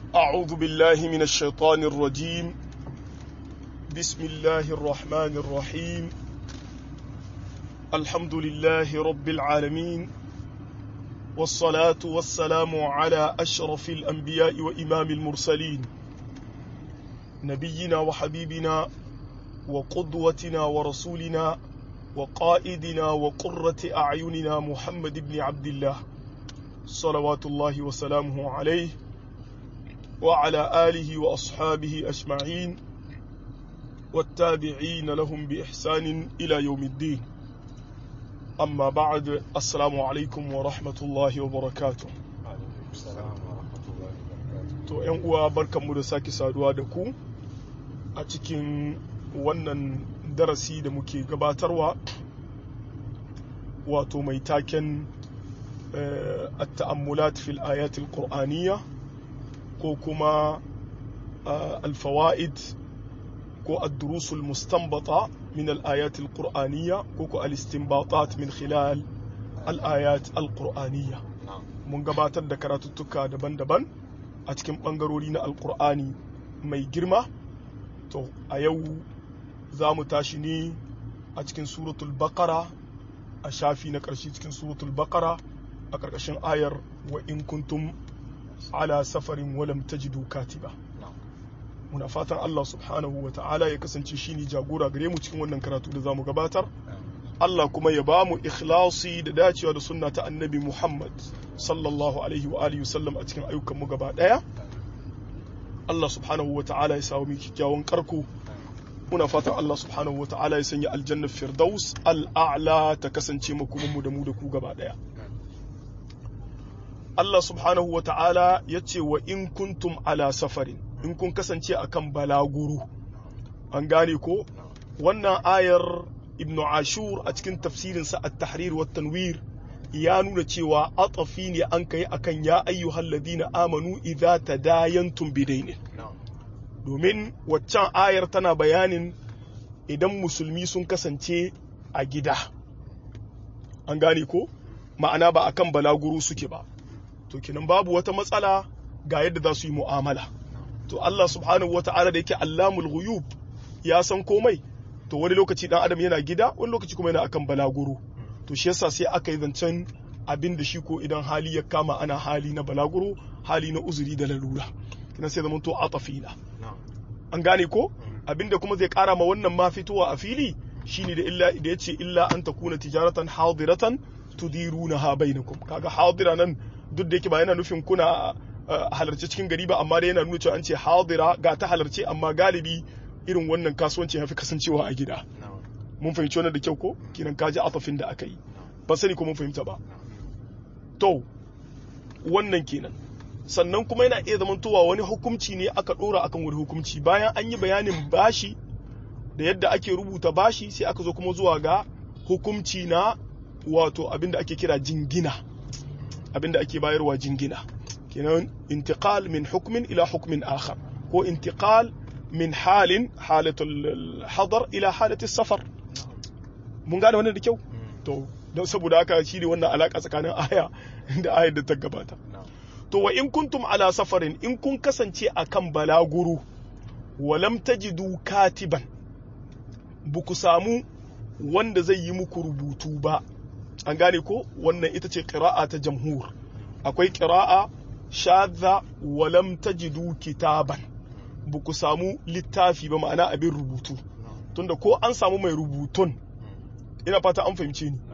أعوذ بالله من الشيطان الرجيم بسم الله الرحمن الرحيم الحمد لله رب العالمين والصلاة والسلام على أشرف الأنبياء وإمام المرسلين نبينا وحبيبنا وقدوتنا ورسولنا وقائدنا وقرة أعيننا محمد بن عبد الله صلوات الله وسلامه عليه وعلى آله وأصحابه أجمعين والتابعين لهم بإحسان إلى يوم الدين أما بعد السلام عليكم ورحمة الله وبركاته to ‘yan uwa barkanmu da sake saduwa da ku a cikin wannan darasi da muke gabatarwa wato mai taken التأملات في الآيات القرآنية كوكما الفوائد كو الدروس المستنبطة من الآيات القرآنية كوكو الاستنباطات من خلال الآيات القرآنية mun gabatar da karatuttuka daban-daban a cikin ɓangarori na alkur'ani mai girma to a yau za mu tashi ne a cikin suratul bakara a shafi na ƙarshe cikin suratul bakara a ƙarƙashin ayar wa in kuntum ala safarin walam tajidu katiba muna fatan Allah subhanahu wa ta'ala ya kasance shine jagora gare mu cikin wannan karatu da zamu gabatar Allah kuma ya bamu ikhlasi da dacewa da sunna ta annabi Muhammad sallallahu alaihi wa alihi wasallam a cikin ayyukan mu gaba daya Allah subhanahu wa ta'ala ya samu kyakkyawan karko muna fatan Allah subhanahu wa ta'ala ya sanya aljannar firdaus al'a'la ta kasance makoman mu da mu da ku gaba daya Allah subhanahu wa ta'ala ya ce wa in kuntum ala safarin in kun kasance akan balaguru an gane ko wannan ayar ibnu ashur a cikin tafsirinsa a tahrir wa tanwir ya nuna cewa atafi ne an kai akan ya ayyuhal ladina amanu idza tadayantum bidainin domin waccan ayar tana bayanin idan musulmi sun kasance a gida an gane ko ma'ana ba akan balaguru suke ba to kinan babu wata matsala ga yadda za su yi mu'amala to Allah subhanahu wa ta'ala da yake allamul ghuyub ya san komai to wani lokaci dan adam yana gida wani lokaci kuma yana akan balaguro to shi yasa sai aka yi zancen abin da shi ko idan hali ya kama ana hali na balaguro hali na uzuri da lalura kinan sai zaman to atafina an gane ko abin da kuma zai kara ma wannan ma fitowa a fili shine da illa da yace illa an takuna tijaratan hadiratan tudirunaha bainakum kaga hadira nan duk da yake ba yana nufin kuna halarci cikin gari ba amma dai yana nuna cewa an ce hadira ga ta halarci amma galibi irin wannan kasuwanci ya fi kasancewa a gida mun fahimci wannan da kyau ko kinan kaji atafin da aka yi ba sani ko mun fahimta ba to wannan kenan sannan kuma yana iya zamantowa wani hukumci ne aka dora akan wani hukumci bayan an yi bayanin bashi da yadda ake rubuta bashi sai aka zo kuma zuwa ga hukumci na wato abin da ake kira jingina abin da ake bayarwa jingina kenan intiqal min hukmin ila hukmin akhar ko intiqal min halin halatul hadar ila halatul safar mun gane wannan da kyau to don saboda haka shi ne wannan alaka tsakanin aya da ayar da ta gabata to wa in kuntum ala safarin in kun kasance akan balaguru walam tajidu katiban buku samu wanda zai yi muku rubutu ba an gane ko wannan ita ce ƙira'a ta jamhur akwai ƙira'a shadda walam tajidu kitaban ba ku samu littafi ba ma'ana abin rubutu tunda ko an samu mai rubutun ina fata an fahimce ni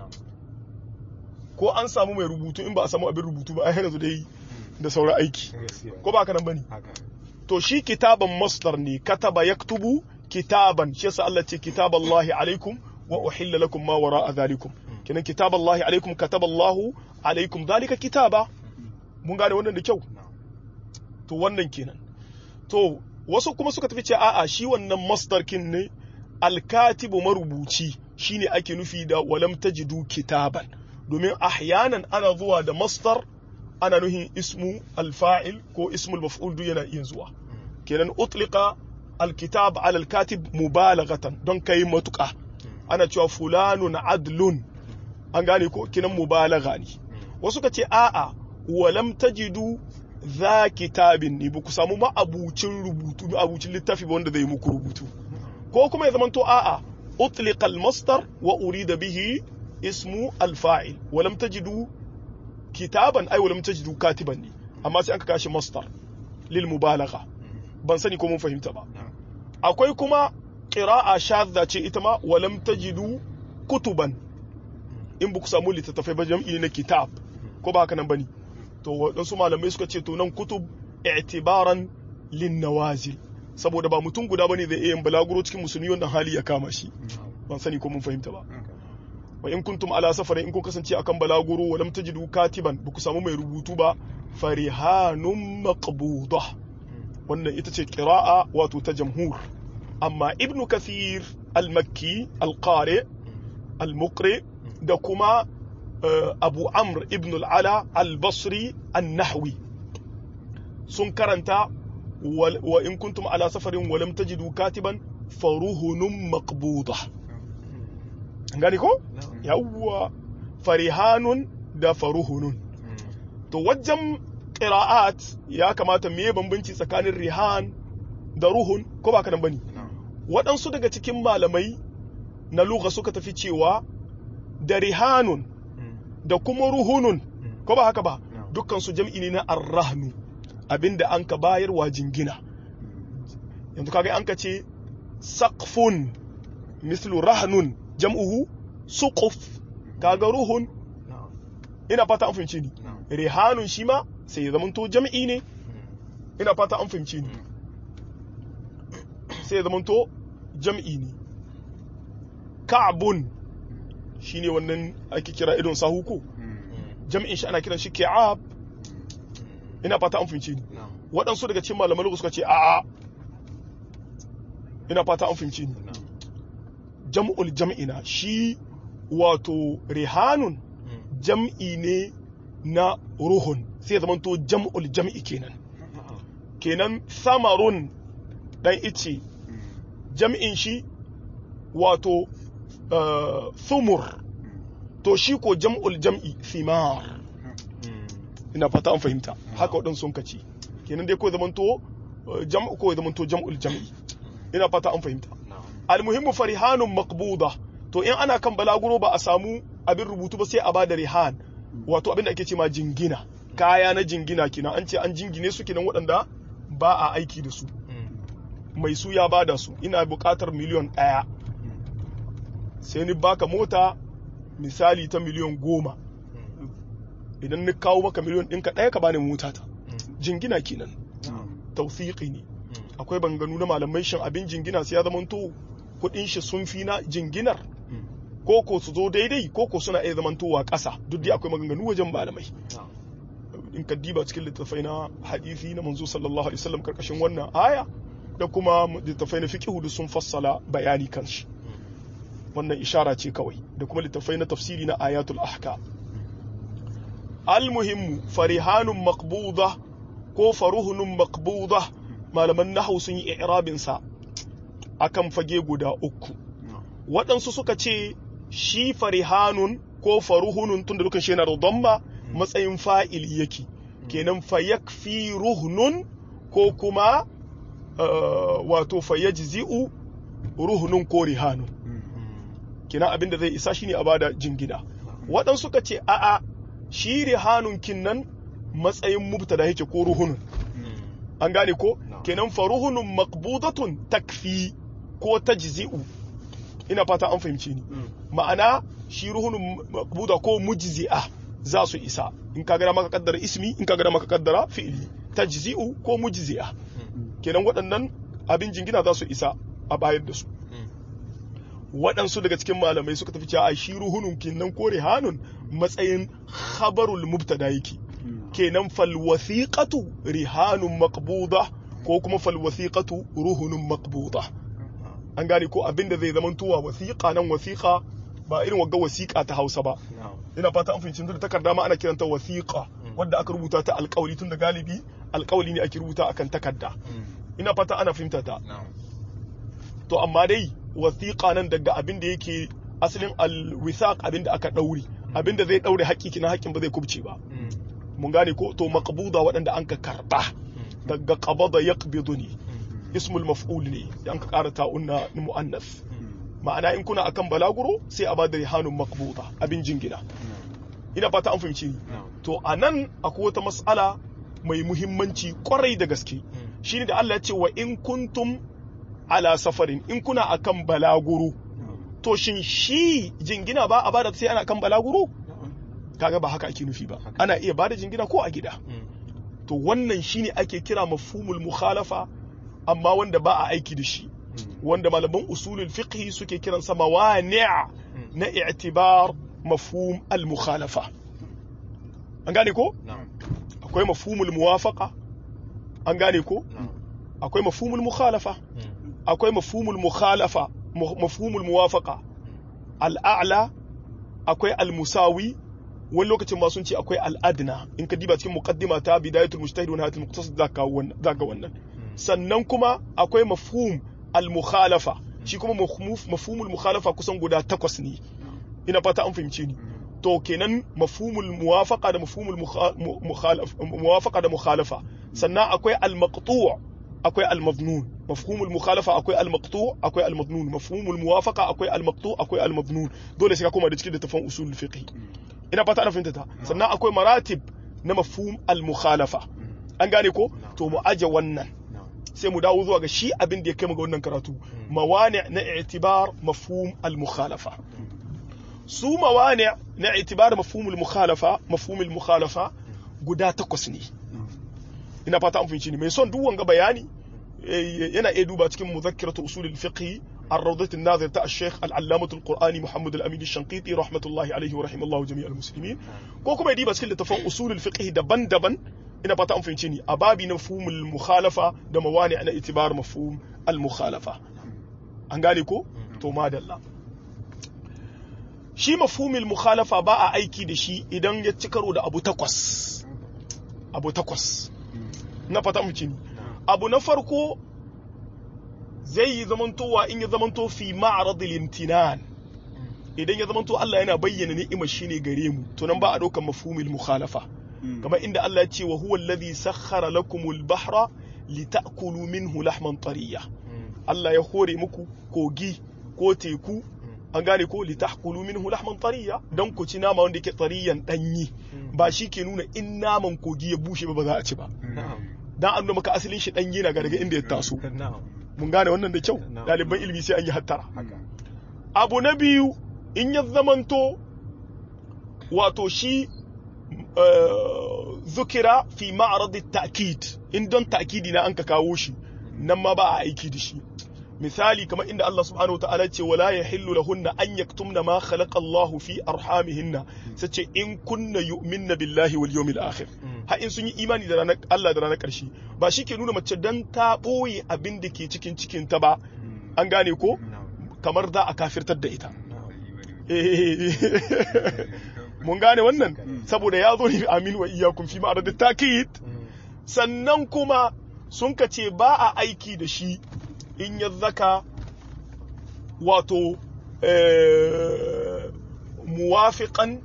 ko an samu mai rubutu in ba a samu abin rubutu ba a yanzu dai da sauran aiki ko ba haka nan bane to shi kitaban masdar ne kataba yaktubu kitaban shi yasa Allah ce kitaballahi alaikum wa uhilla lakum ma wara'a dhalikum kenan kitab Allah alaikum kataba Allah alaikum zalika kitaba mun gane wannan da kyau to wannan kenan to wasu kuma suka tafi ce a'a shi wannan masdar kin ne alkatibu marubuci shine ake nufi da walam tajidu kitaban domin ahyanan ana zuwa da masdar ana nuhin ismu alfa'il ko ismul maf'ul duk yana iya zuwa kenan utliqa alkitab ala alkatib mubalaghatan don kai matuka ana cewa fulanun adlun an gane ko kinan mubalagha ne wasu ka ce a'a walam tajidu za kitabin ne ba ku samu ma'abucin rubutu ma'abucin littafi ba wanda zai muku rubutu ko kuma ya zamanto a'a utliqa al-masdar wa urida bihi ismu al-fa'il wa lam tajidu kitaban ay wa lam tajidu katiban ne amma sai aka kashi masdar lil mubalagha ban sani ko mun fahimta ba akwai kuma qira'a shadda ce ita ma wa lam tajidu kutuban in ba ku samu littattafai ba jam'i na kitab ko ba haka nan bane to waɗansu malamai suka ce to nan kutub i'tibaran lin nawazil saboda ba mutum guda bane zai iya yin balaguro cikin musulmi wannan hali ya kama shi ban sani ko mun fahimta ba wa in kuntum ala safarin in kun kasance akan balaguro wa lam tajidu katiban ba ku samu mai rubutu ba farihanun maqbuda wannan ita ce qira'a wato ta jamhur amma ibnu kathir al-makki al-qari al-muqri da kuma abu amr ibn al-ala al-basri an-nahwi sun karanta wa in kuntum ala safarin wa lam tajidu katiban faruhunun maqbuda gani ko yawwa farihanun da faruhunun to wajen qira'at ya kamata me bambanci tsakanin rihan da ruhun ko ba kana bane waɗansu daga cikin malamai na lugha suka tafi cewa da rihanun da kuma ruhunun ko ba haka ba dukkan su jam'i ne na arrahnu abinda an ka bayarwa jingina yanzu kaga an ka ce saqfun mislu rahnun jam'uhu suquf kaga ruhun ina fata an fahimci ni rihanun shi ma sai ya zamanto jam'i ne ina fata an fahimci ni sai ya zamanto jam'i ne ka'bun shine wannan ake kira idon sahu ko jam'in shi ana kiran shi ki'ab ina fata an fahimci ni waɗansu daga cikin malaman suka ce a'a ina fata an fahimci ni jam'ul jam'ina shi wato rihanun jam'i ne na ruhun sai zama to jam'ul jam'i kenan kenan samarun dan ice jam'in shi wato thumur to shi ko jam'ul jam'i thimar ina fata an fahimta haka waɗansu sun kaci kenan dai ko zaman to jam'u ko zaman to jam'ul jam'i ina fata an fahimta almuhimmu farihanun maqbuda to in ana kan balaguro ba a samu abin rubutu ba sai a bada rihan wato abin da ake ce ma jingina kaya na jingina kina an ce an jingine su kinan waɗanda ba a aiki da su mai su ya bada su ina buƙatar miliyon ɗaya sai ni baka mota misali ta miliyon goma idan ni kawo maka miliyon ɗinka ɗaya ka bani mota ta jingina kenan tausiƙi ne akwai banganu na malamai shin abin jingina sai ya zamanto kuɗin shi sun fi na jinginar ko ko su zo daidai ko ko suna iya zamantowa ƙasa duk dai akwai maganganu wajen malamai in ka diba cikin littattafai na hadisi na manzo sallallahu alaihi wasallam karkashin wannan aya da kuma littattafai na fiqh da sun fassala bayani kan shi wannan ishara ce kawai da kuma littattafai na tafsiri na ayatul ahkam almuhimmu farihanun maqbuda ko faruhunun maqbuda malaman nahwu sun yi i'rabin sa akan fage guda uku waɗansu suka ce shi farihanun ko faruhunun tun da dukan shi yana da damma matsayin fa'il yake kenan fayakfi ruhnun ko kuma wato fayajzi'u ruhnun ko rihanun kenan abinda zai isa shine a bada jingina waɗansu suka ce a'a shi rihanun kinnan matsayin mubtada yake ko ruhunun an gane ko kenan faruhunun maqbudatun takfi ko tajzi'u ina fata an fahimci ni ma'ana shi ruhunun maqbuda ko mujzi'a za su isa in ka gada maka kaddara ismi in ka gada maka kaddara fi'ili tajzi'u ko mujzi'a kenan waɗannan abin jingina za su isa a bayar da su waɗansu daga cikin malamai suka tafi cewa shi ruhunun kenan ko rihanun matsayin khabarul mubtada yake kenan fal wasiqatu rihanun maqbuda ko kuma fal wasiqatu ruhunun maqbuda an gane ko abin da zai zama tuwa wasiqa nan wasiqa ba irin wagga wasiqa ta Hausa ba ina fata an fahimci da takarda ma ana kiranta wasiqa wadda aka rubuta ta alƙawli tun da galibi alƙawli ne ake rubuta akan takarda ina fata ana fahimta ta to amma dai wasiqa nan daga abin da yake asalin alwisaq abin da aka daure abin da zai daure haƙƙi kina haƙƙin ba zai kubce ba mun gane ko to maqbuda waɗanda an ka karba daga qabada yaqbidu ne ismul maf'ul ne an ka ƙara ta'un na mu'annas ma'ana in kuna akan balaguro sai a bada rihanun maqbuda abin jingina ina fata an fahimci ni to anan akwai wata mas'ala mai muhimmanci kwarai da gaske shine da Allah ya ce wa in kuntum ala safarin in kuna akan balaguro to shin shi jingina ba a bada sai ana kan balaguro kaga ba haka ake nufi ba ana iya bada jingina ko a gida to wannan shine ake kira mafhumul mukhalafa amma wanda ba a aiki da shi wanda malaman usulul fiqh suke kiran sa mawani' na i'tibar mafhum al mukhalafa an gane ko akwai mafhumul muwafaqa an gane ko akwai mafhumul mukhalafa akwai mafhumul mukhalafa mafhumul muwafaqa al'a'la akwai al-musawi wani lokacin ma sun ce akwai al'adna in ka diba cikin muqaddima ta bidayatul mujtahid wa nihayatul muqtasid zaka wannan zaka wannan sannan kuma akwai mafhum al-mukhalafa shi kuma mafhumul mukhalafa kusan guda takwas ne ina fata an fahimce ni to kenan mafhumul muwafaqa da mafhumul mukhalafa muwafaqa da mukhalafa sannan akwai al-maqtu' akwai al-madnun mafhumul mukhalafa akwai al-maqtu' akwai al-madnun mafhumul muwafaqa akwai al-maqtu' akwai al-madnun dole sai ka koma da cikin littafin usul fiqh ina fata ana fahimta ta sannan akwai maratib na mafhum al-mukhalafa an gane ko to mu aje wannan sai mu dawo zuwa ga shi abin da ya kai mu ga wannan karatu mawani na i'tibar mafhum al-mukhalafa su mawani na i'tibar mafhum al-mukhalafa mafhum al-mukhalafa guda takwas ne ina fata an fahimci ni mai son duk wanga bayani yana iya duba cikin muzakkiratu usul al-fiqh الروضة الناظر تاع الشيخ العلامة القرآني محمد الأمين الشنقيطي رحمة الله عليه ورحمه الله جميع المسلمين كوكو يدي بس كل تفهم أصول الفقه دبن دبن ina fata an fahimce ni a babi na mafhumul mukhalafa da mawani na itibar mafhum al mukhalafa an gane ko to madalla shi mafhumul mukhalafa ba a aiki da shi idan ya ci karo da abu takwas abu takwas na fata an fahimce ni abu na farko zai yi zamantowa in ya zamanto fi ma'aradil imtinan idan ya zamanto Allah yana bayyana ni'imar shi ne gare mu to nan ba a ɗaukar mafhumul mukhalafa kamar inda Allah ya ce wa huwa alladhi sakhkhara lakumul bahra litakulu minhu lahman tariya Allah ya hore muku kogi ko teku an gane ko litakulu minhu lahman tariya dan ku ci nama wanda yake tariyan danyi ba shi ke nuna in naman kogi ya bushe ba ba za a ci ba dan an nuna maka asalin shi danyi na daga inda ya taso mun gane wannan da kyau ɗaliban ilimi sai an yi hattara abu na biyu in ya zamanto wato shi zukira fi ma'aradi ta'kid in don ta'kidi na an ka kawo shi nan ma ba a aiki da shi misali kamar inda Allah subhanahu ta'ala ce wala yahillu lahunna an yaktumna ma khalaqa Allah fi arhamihinna sace in kunna yu'minna billahi wal yawmil akhir ha in sun yi imani da ranar Allah da ranar karshe ba shi ke nuna mace dan ta boye abin da ke cikin cikin ta ba an gane ko kamar za a kafirtar da ita mun gane wannan saboda ya zo ne amin wa iyakun fi ma'arad takid sannan kuma sun ka ce ba a aiki da shi in ya zaka wato muwafiqan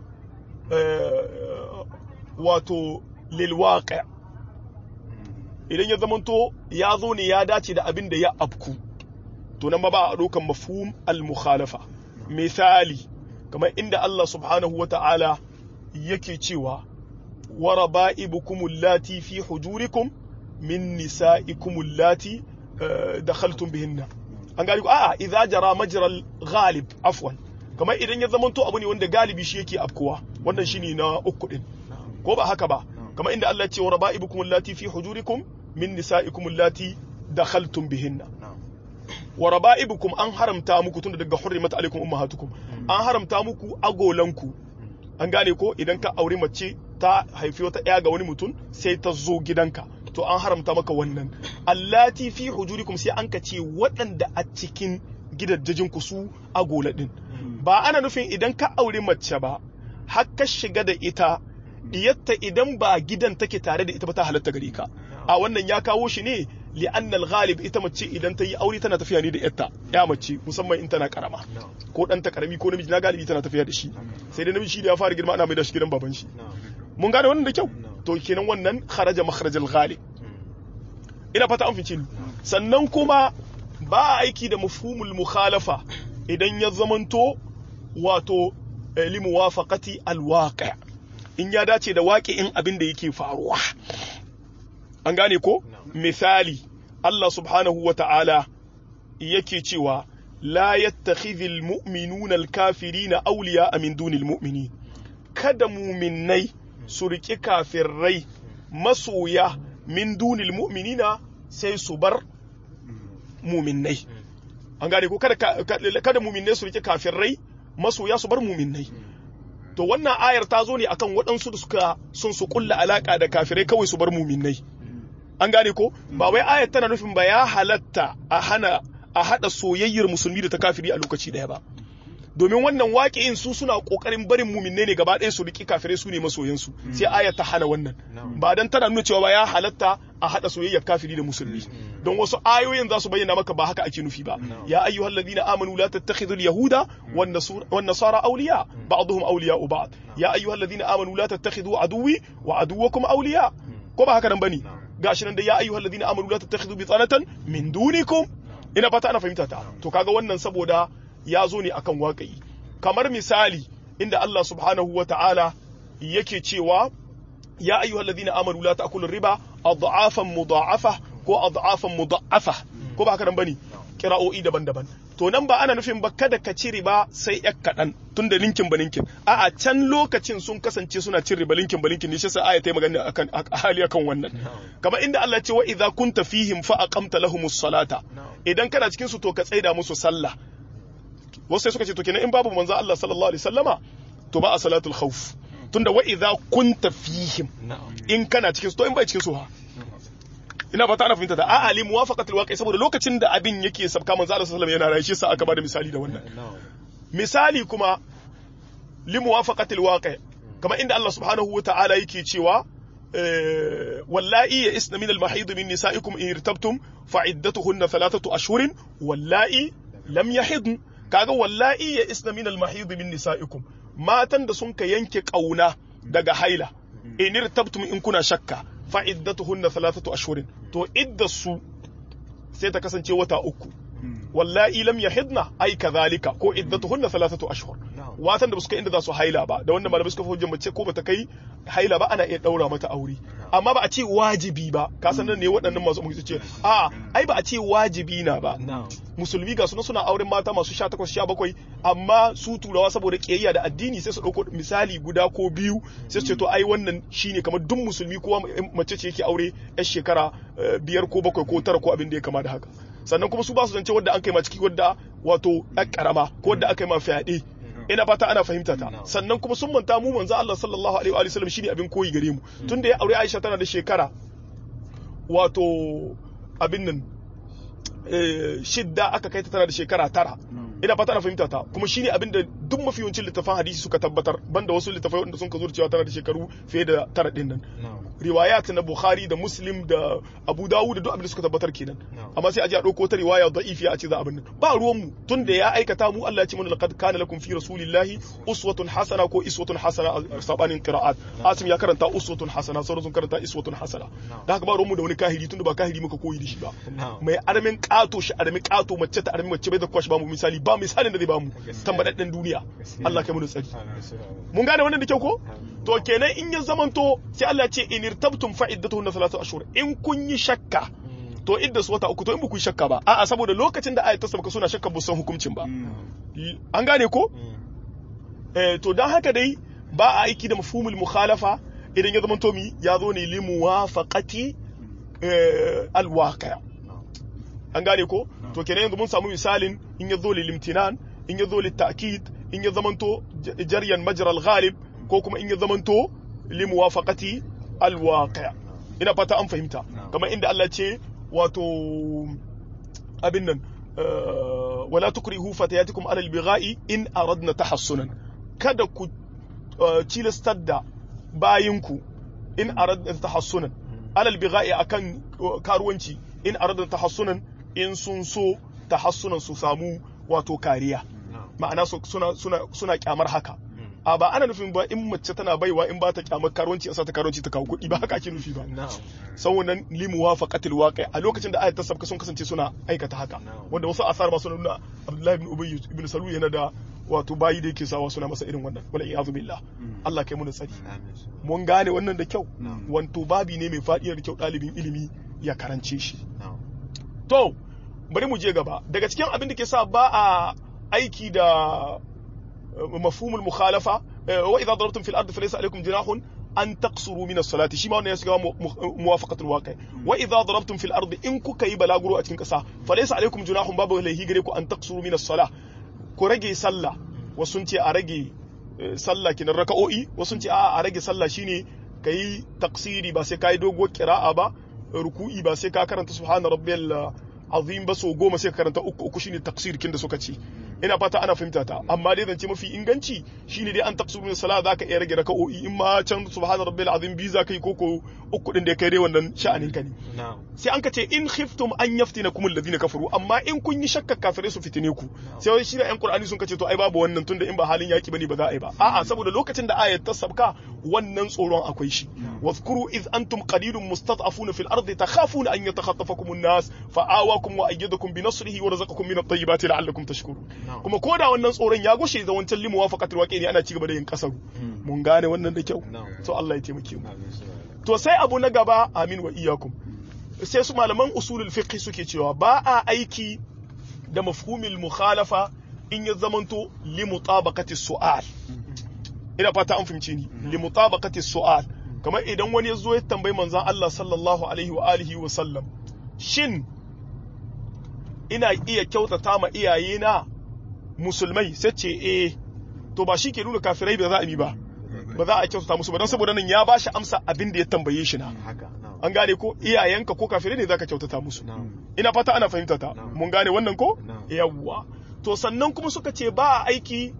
wato lilwaƙa idan ya zamanto ya zo ne ya dace da abin da ya afku to nan ba a ɗaukan mafhum al-mukhalafa misali kamar inda Allah subhanahu wa ta'ala yake cewa wa raba'ibukum allati fi hujurikum min nisa'ikum allati dakhaltum bihinna an gani ku a'a idza jara majral ghalib afwan kamar idan ya zamanto abu ne wanda galibi shi yake afkuwa wannan shine na uku din ko ba haka ba kamar inda Allah ya ce wa raba'ibukum allati fi hujurikum min nisa'ikum allati dakhaltum bihinna wa raba'ibukum an haramta muku tunda daga hurrimat alaikum ummahatukum an haramta muku agolanku an gane ko idan ka aure mace ta haifi wata ɗaya ga wani mutum sai ta zo gidanka to an haramta maka wannan allati fi hujurikum sai an ka ce waɗanda a cikin gidajen ku su agola din ba ana nufin idan ka aure mace ba har ka shiga da ita diyatta idan ba gidan take tare da ita ba ta halatta gare ka a wannan ya kawo shi ne li'anna al-ghalib ita mace idan ta yi aure tana tafiya ne da yatta ya mace musamman in tana karama ko dan ta karami ko namiji na galibi tana tafiya da shi sai dai namiji shi da ya fara girma ana mai da shi gidan baban shi mun gane wannan da kyau to kenan wannan kharaja makharajal ghalib ina fata an fice sannan kuma ba a aiki da mafhumul mukhalafa idan ya zamanto wato li muwafaqati alwaqi' in ya dace da waƙi'in abin da yake faruwa an gane ko misali Allah subhanahu wa ta'ala yake cewa la yattakhidhul mu'minuna al-kafirina awliya min dunil mu'minin kada muminai su riƙi kafirai masoya min dunil mu'minina sai su bar muminai an gane ko kada kada muminai su riƙi kafirai masoya su bar muminai to wannan ayar ta zo ne akan waɗansu da suka sun su kulla alaka da kafirai kawai su bar muminai an gane ko ba wai ayar tana nufin ba ya halatta a hana a hada soyayyar musulmi da ta kafiri a lokaci daya ba domin wannan waƙi'in su suna ƙoƙarin barin muminai ne gaba ɗaya su riƙi kafirai su ne masoyansu sai ayar ta hana wannan ba dan tana nuna cewa ba ya halatta a hada soyayyar kafiri da musulmi don wasu ayoyin za su bayyana maka ba haka ake nufi ba ya ayyuhal ladina amanu la tattakhidhu al yahuda wan nasara awliya ba'dhum awliya'u ba'd ya ayyuhal ladina amanu la tattakhidhu aduwwi wa aduwwakum awliya ko ba haka nan bane gashi nan da ya ayyuhal ladina amanu la tattakhidhu bitanatan min dunikum ina fata ana fahimta ta to kaga wannan saboda ya zo ne akan waƙayi kamar misali inda Allah subhanahu wa ta'ala yake cewa ya ayyuhal ladina amanu la ta'kulu riba adhafan mudha'afa ko adhafan mudha'afa ko ba haka nan bane kira'o'i daban-daban to nan ba ana nufin ba kada ka ci riba sai yak kaɗan tun da linkin ba linkin a'a can lokacin sun kasance suna cin riba linkin ba linkin ne shi sai aya ta yi magana akan hali akan wannan kamar inda Allah ce wa idza kunta fihim fa aqamta lahumus salata idan kana cikin su to ka tsaida musu sallah wasu sai suka ce to kenan in babu manzo Allah sallallahu alaihi wasallama to ba a salatul khawf tunda wa idza kunta fihim in kana cikin su to in bai cikin su ha ina fata ana fahimta da a'a li muwafaqatul waqi saboda lokacin da abin yake sabka manzo Allah sallallahu alaihi wasallam yana rayu shi sa aka bada misali da wannan misali kuma li muwafaqatil waqi kamar inda Allah subhanahu wa ta'ala yake cewa wallahi ya isna min al-mahid min nisa'ikum in irtabtum fa iddatuhunna thalathatu ashhurin wallahi lam yahidn kaga wallahi ya isna min al-mahid min nisa'ikum matan da sun ka yanke kauna daga haila in irtabtum in kuna shakka fa iddatuhunna thalathatu ashhurin to iddasu sai ta kasance wata uku wallahi lam yahidna ai kadhalika ko iddatuhunna thalathatu ashhur watan da ba su kai inda za su haila ba da wanda malamai suka fi hujjar mace ko bata kai haila ba ana iya daura mata aure amma ba a ce wajibi ba ka san nan ne waɗannan masu mu ce a ai ba a ce wajibi na ba musulmi ga suna suna auren mata masu 18 17 amma su turawa saboda kiyayya da addini sai su dauko misali guda ko biyu sai su ce to ai wannan shine kamar duk musulmi kowa mace ce yake aure yar shekara biyar ko bakwai ko tara ko abin da ya kama da haka sannan kuma su ba su zance wadda an kai ma ciki wadda wato ɗan karama ko wadda aka yi ma fyaɗe ina fata ana fahimta ta sannan kuma sun manta mu manzo Allah sallallahu alaihi wa sallam shine abin koyi gare mu tunda ya aure Aisha tana da shekara wato abin nan shidda aka kai ta tana da shekara tara ina fata ana fahimta ta kuma shine abin da duk mafi yawancin littafan hadisi suka tabbatar banda wasu littafai wanda sun ka zo cewa tana da shekaru fiye da tara din nan riwayat na Bukhari da Muslim da Abu Dawud da duk abin da suka tabbatar kenan amma sai a je a dauko ta riwaya da'ifiya a ce za abin nan ba ruwan mu tunda ya aikata mu Allah ya ce mana laqad kana lakum fi rasulillahi uswatun hasana ko iswatun hasana a sabanin qira'at Asim ya karanta uswatun hasana sauran sun karanta iswatun hasana da haka ba ruwan mu da wani kahiri tunda ba kahiri muka koyi da shi ba mai armin kato shi armi kato mace ta armi mace bai da kwashi ba mu misali ba misalin da zai ba mu tambadadden duniya Allah kai mu tsari mun gane wannan da kyau ko to kenan in ya zamanto sai Allah ya ce in irtabtum fa iddatuhunna thalathatu ashhur in kun yi shakka to idda su wata uku to in ba ku yi shakka ba a'a saboda lokacin da ayat ta sabaka suna shakka ba san hukuncin ba an gane ko eh to dan haka dai ba a aiki da mafhumul mukhalafa idan ya zamanto mi ya zo ne li muwafaqati alwaqi' an gane ko to kenan yanzu mun samu misalin in ya zo lilimtinan in ya zo litakid in ya zamanto jaryan majral ghalib ko kuma in ya zamanto limuwafaqati alwaqi' ina fata an fahimta kamar inda Allah ce wato abin nan wala tukrihu fatayatikum ala albigha'i in aradna tahassunan kada ku cilastar da bayinku in aradna tahassunan ala albigha'i akan karuwanci in aradna tahassunan in sun so tahassunan su samu wato kariya ma'ana suna suna suna kyamar haka a ba ana nufin ba in mace tana baiwa in ba ta kyamar karuwanci a sa ta karuwanci ta kawo kuɗi ba haka ake nufi ba na'am sau wannan limuwa faƙatil waƙi a lokacin da ayat ta sabka sun kasance suna aikata haka Na'am. wanda wasu asar ba suna nuna abdullahi ibn ubay ibn salul yana da wato bayi da yake sawa suna masa irin wannan wala iyadu billah Allah kai mu da tsari amin mun gane wannan da kyau Na'am. wanto babi ne mai faɗi da kyau ɗalibin ilimi ya karance shi na'am to bari mu je gaba daga cikin abin da ke sa ba a aiki da eh, mafhumul mukhalafa eh, wa idza darabtum fil ardi falaysa alaykum junahun an taqsuru min as-salati shi ma wannan ya shiga mu- mu- muwafaqatul waqi wa idza darabtum fil ardi in kuka yi balaguro a cikin kasa falaysa alaykum junahun babu laihi gare ku an taqsuru min as-salah ku rage sallah wasu sun ce a rage eh, sallah kinan raka'o'i wasu sun ce a a rage sallah shine kai taqsiri ba sai kai doguwar qira'a ba ruku'i ba sai ka karanta subhana rabbiyal azim ba so goma sai ka karanta uku uku shine taqsir kin da suka ce ina fata ana fahimta ta amma dai zance mafi inganci shine dai an taqsiru min salat zaka iya rage raka'o'i in ma can subhana rabbiyal azim bi zaka yi koko uku din da kai dai wannan sha'anin ka ne na'am sai an ka ce in khiftum an yaftinakum alladhina kafaru amma in kun yi shakka kafirai su fitine ku sai wani shine yan qur'ani sun kace to ai babu wannan tunda in ba halin yaki bane ba za a yi ba a'a saboda lokacin da ayat ta sabka wannan tsoron akwai shi wadhkuru iz antum qalilun mustad'afuna fil ardi takhafuna an yatakhatafakum an-nas fa'awakum wa ayyadakum bi nasrihi wa razaqakum min at-tayyibati la'allakum tashkurun Na'am. kuma koda wannan tsoron ya gushe da wancan limu wafaqatul waqi ne ana ci gaba da yin kasaru mun gane wannan da kyau Na'am. to Allah ya taimake mu amin subhanallah to sai abu na gaba amin wa iyakum sai su malaman usulul fiqh suke cewa ba a aiki da mafhumil mukhalafa in ya zamanto li mutabaqati su'al ina fata an fahimce ni li mutabaqati su'al kamar idan wani ya zo ya tambayi manzon Allah sallallahu alaihi wa alihi wa sallam shin ina iya kyautata ma iyayena musulmai sai ce eh to ba shi ke nuna kafirai ba za a yi ba ba za a kyautata musu ba don saboda nan ya ba shi amsa abin da ya tambaye shi na haka na'am an gane ko iyayenka ko kafirai ne zaka kyautata musu na'am ina fata ana fahimta ta Na'am. mun gane wannan ko Na'am. yawwa to sannan kuma suka ce ba a aiki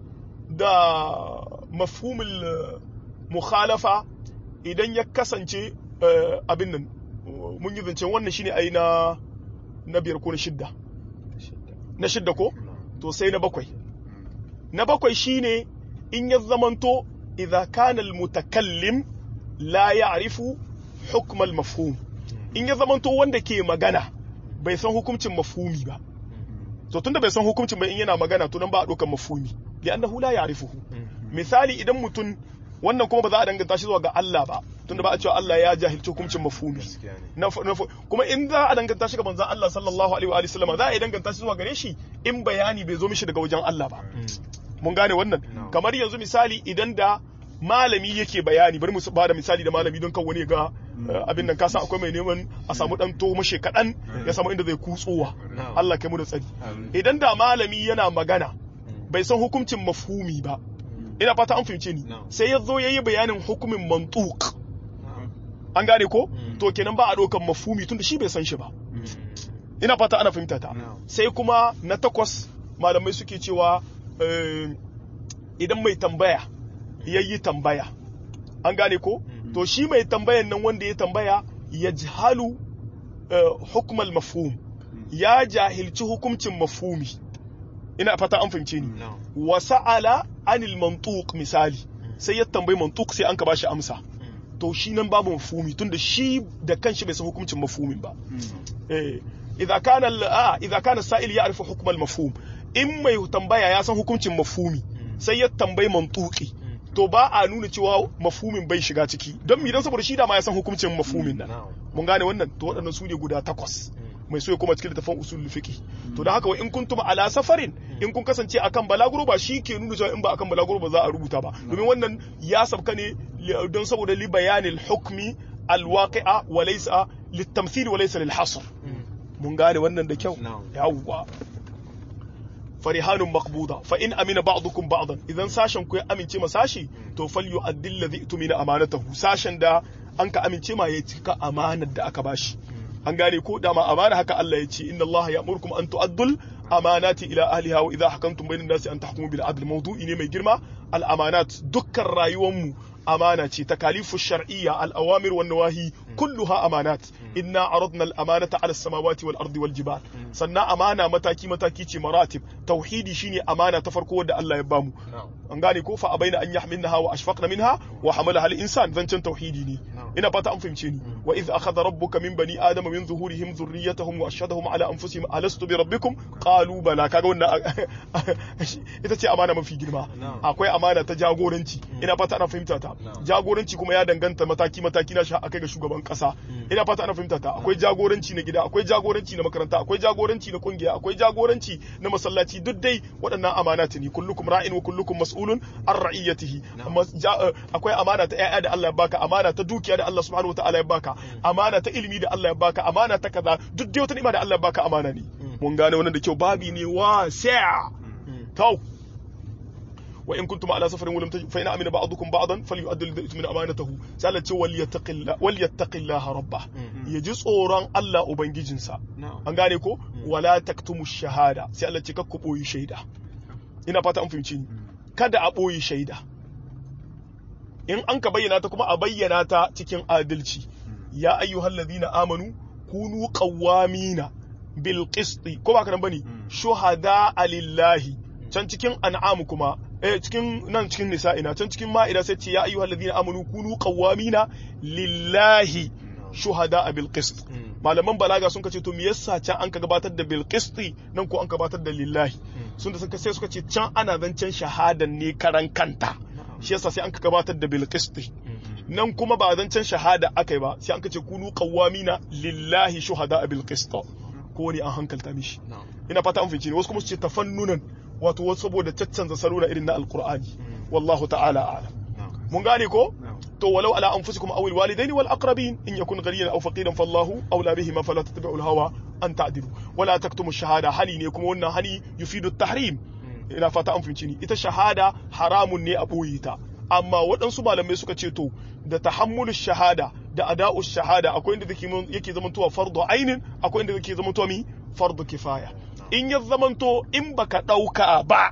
da mafhumul eh, mukhalafa idan ya kasance eh, abin nan mun yi zance wannan shine ai na na biyar ko na shidda shidda na shidda ko na'am to sai na bakwai na bakwai shine in ya zamanto idza kana almutakallim la ya'rifu hukm almafhum in ya zamanto wanda ke magana bai san hukuncin mafhumi ba to tunda bai san hukuncin ba in yana magana to nan ba a ɗaukar mafhumi li'annahu la ya'rifuhu misali idan mutum wannan kuma ba za a danganta shi zuwa ga Allah ba tunda ba a cewa Allah ya jahilci hukuncin mafhumi gaskiya ne na na kuma in za a danganta shi ga manzon Allah sallallahu alaihi wa alihi sallama za a yi danganta shi zuwa gare shi in bayani bai zo mishi daga wajen Allah ba mun gane wannan No. kamar yanzu misali idan da malami yake bayani bari mu ba da misali da malami don kan wani ga eh, abin nan kasa akwai mai neman a samu dan to mashe kadan ya samu inda zai kutsowa No. Allah kai mu da tsari Amin. idan da malami yana magana bai san hukuncin mafhumi ba ina fata an fahimce ni No. sai ya zo yayi bayanin hukumin mantuq na'am an gane ko Mm. to kenan ba a ɗaukan mafhumi tunda shi bai san shi ba ina fata ana fahimta ta No. sai kuma na takwas malamai suke cewa eh, idan mai tambaya ya yi tambaya an gane ko Mhm. to shi mai tambayan nan wanda ya tambaya ya jihalu hukumar mafhum ya jahilci hukuncin mafhumi ina fata an fahimce ni No. wa sa'ala anil mantuq misali sai ya tambayi mantuq sai an ka bashi amsa to shi nan babu mafhumi tunda shi da kanshi bai san hukuncin mafhumin ba eh idza kana al- a idza kana sa'il ya'rifu hukm al mafhum in mai tambaya ya san hukuncin mafhumi sai ya tambayi mantuqi to ba a nuna cewa mafhumin bai shiga ciki don mi dan saboda shi da ma ya san hukuncin mafhumin nan Na'am. mun gane wannan to waɗannan su ne guda takwas mai so ya koma cikin littafin usul fiqh to da haka wa in kuntum ala safarin in kun kasance akan balaguro ba shi ke nuna cewa in ba akan balaguro ba za a rubuta ba domin wannan ya sabka ne li- don saboda li bayanil hukmi alwaqi'a wa laysa litamthil wa laysa lil hasr mun gane wannan da kyau Na'am. yawwa farihanun maqbuda fa in amina ba'dukum ba'dan idan sashen ku ya amince ma sashi to falyu'addil ladhi tumina amanatahu sashen da an ka amince ma ya cika amanar da aka bashi an gane ko dama amana haka Allah ya ce inna Allah ya'murukum an tu'addul amanati ila ahliha wa idha hakamtum bainan nasi an tahkumu bil adl mawdu'i ne mai girma al amanat dukkan rayuwar mu amana ce takalifu shar'iyya al-awamir wan nawahi kulluha amanat inna aradna al-amanata ala as-samawati wal ardi wal jibal sannan amana mataki mataki ce maratib tauhidi shine amana ta farko wadda Allah ya bamu an gane ko fa abaina an yahmilnaha wa ashfaqna minha wa hamalaha al-insan zancen tauhidi ne ina fata an fahimce ni wa idh akhadha rabbuka min bani adama min zuhurihim dhurriyyatahum wa ashhadahum ala anfusihim alastu bi rabbikum qalu bala kaga wannan ita ce amana mafi girma akwai amana ta jagoranci ina fata ana fahimta ta jagoranci kuma ya danganta mataki mataki na sha akai ga shugaban kasa ina fata ana fahimta ta akwai jagoranci na gida akwai jagoranci na makaranta akwai jagoranci na kungiya akwai jagoranci na masallaci duk dai waɗannan amanati ne kullukum ra'in wa kullukum mas'ulun an ra'iyatihi akwai amana ta ƴaƴa da Allah ya baka amana ta dukiya da Allah subhanahu wataala ya baka amana ta ilimi da Allah ya baka amana ta kaza duk dai wata ni'ima da Allah ya baka amana ne mun gane wannan da kyau babi ne wasi'a to wa in kuntum ala safarin walam tajid fa in amina ba'dukum ba'dan falyu'addi alladhi min amanatahu sai Allah ce wal yattaqilla wal yattaqillaha rabbah yaji tsoron Allah ubangijinsa an gane ko wala taktumu shahada sai Allah ce kakku boyi shaida ina fata an fahimci kada a boyi shaida in an ka bayyana ta kuma a bayyana ta cikin adalci ya ayyuhal ladina amanu kunu qawwamina bil qisti ko ba ka nan bane shuhada lillahi can cikin an'am kuma eh cikin nan cikin nisa'ina can cikin ma'ida sai ce ya ayyuhal ladina amanu kunu qawwamina lillahi shuhada bil qist malaman balaga sun kace to me yasa can an ka gabatar da bil qisti nan ko an gabatar da lillahi sun da sai suka ce can ana zancen shahadan ne karan kanta shi yasa sai an ka gabatar da bil qisti nan kuma ba zancen shahada akai ba sai an kace kunu qawwamina lillahi shuhada bil qist ko wani an hankalta mishi ina fata an fice ne wasu kuma su ce tafannunan wato wasu saboda caccanza salo na irin na alqur'ani wallahu ta'ala a'lam mun gane ko to walau ala anfusikum aw alwalidaini wal aqrabin in yakun ghaniyan aw faqiran fallahu awla bihima fala tattabi'u alhawa an ta'dilu wala taktumu shahada hali ne kuma wannan hali yufidu at-tahrim ina fata an fahimci ni ita shahada haramun ne a boye ta amma waɗansu malamai suka ce to da tahammulu shahada da ada'u shahada akwai inda yake zamantowa fardu ainin akwai inda yake zamantowa mi fardu kifaya in ya zamanto in baka ɗauka ba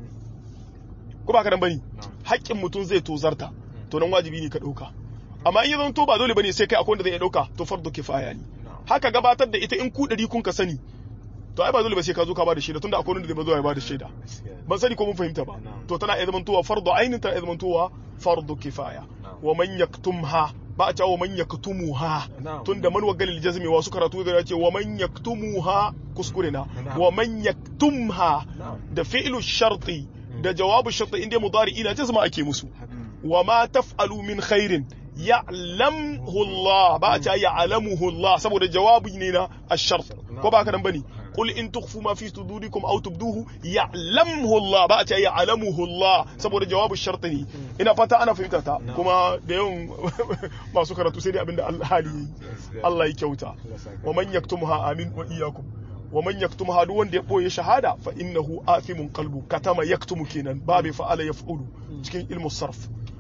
ko baka nan bane haƙƙin mutum zai tozarta to nan wajibi ne ka ɗauka amma in ya zamanto ba dole bane sai kai akwai wanda zai ɗauka to fardu kifaya ne haka gabatar da ita in ku ɗari kun ka sani to ai ba dole ba sai ka zo ka ba da shaida tunda akwai wanda zai zo ya ba da shaida ban sani ko mun fahimta ba to tana iya zamantowa fardu ainin tana iya zamantowa fardu kifaya wa man yaktumha ba a cewa man yaktumuha tunda man wa galil jazmi wasu karatu da ce wa man yaktumuha kuskure na wa man yaktumha da fi'lu sharti da jawabu sharti inda mudari ina jazma ake musu wa ma taf'alu min khairin ya'lamhu Allah ba a cewa ya'lamuhu Allah saboda jawabi ne na ash-shart ko ba ka nan bane قل إن تخفوا ما في صدوركم أو تبدوه يعلمه الله بقى يعلمه الله saboda jawabu sharti ne ina fata ana fahimta ta kuma da yawan masu karatu sai dai abinda Allah hali Allah ya kyauta wa man yaktumha amin wa iyyakum wa man yaktumha duk wanda ya boye shahada fa innahu athimun qalbu katama yaktumu kenan babu fa'ala yaf'ulu cikin ilmu sarf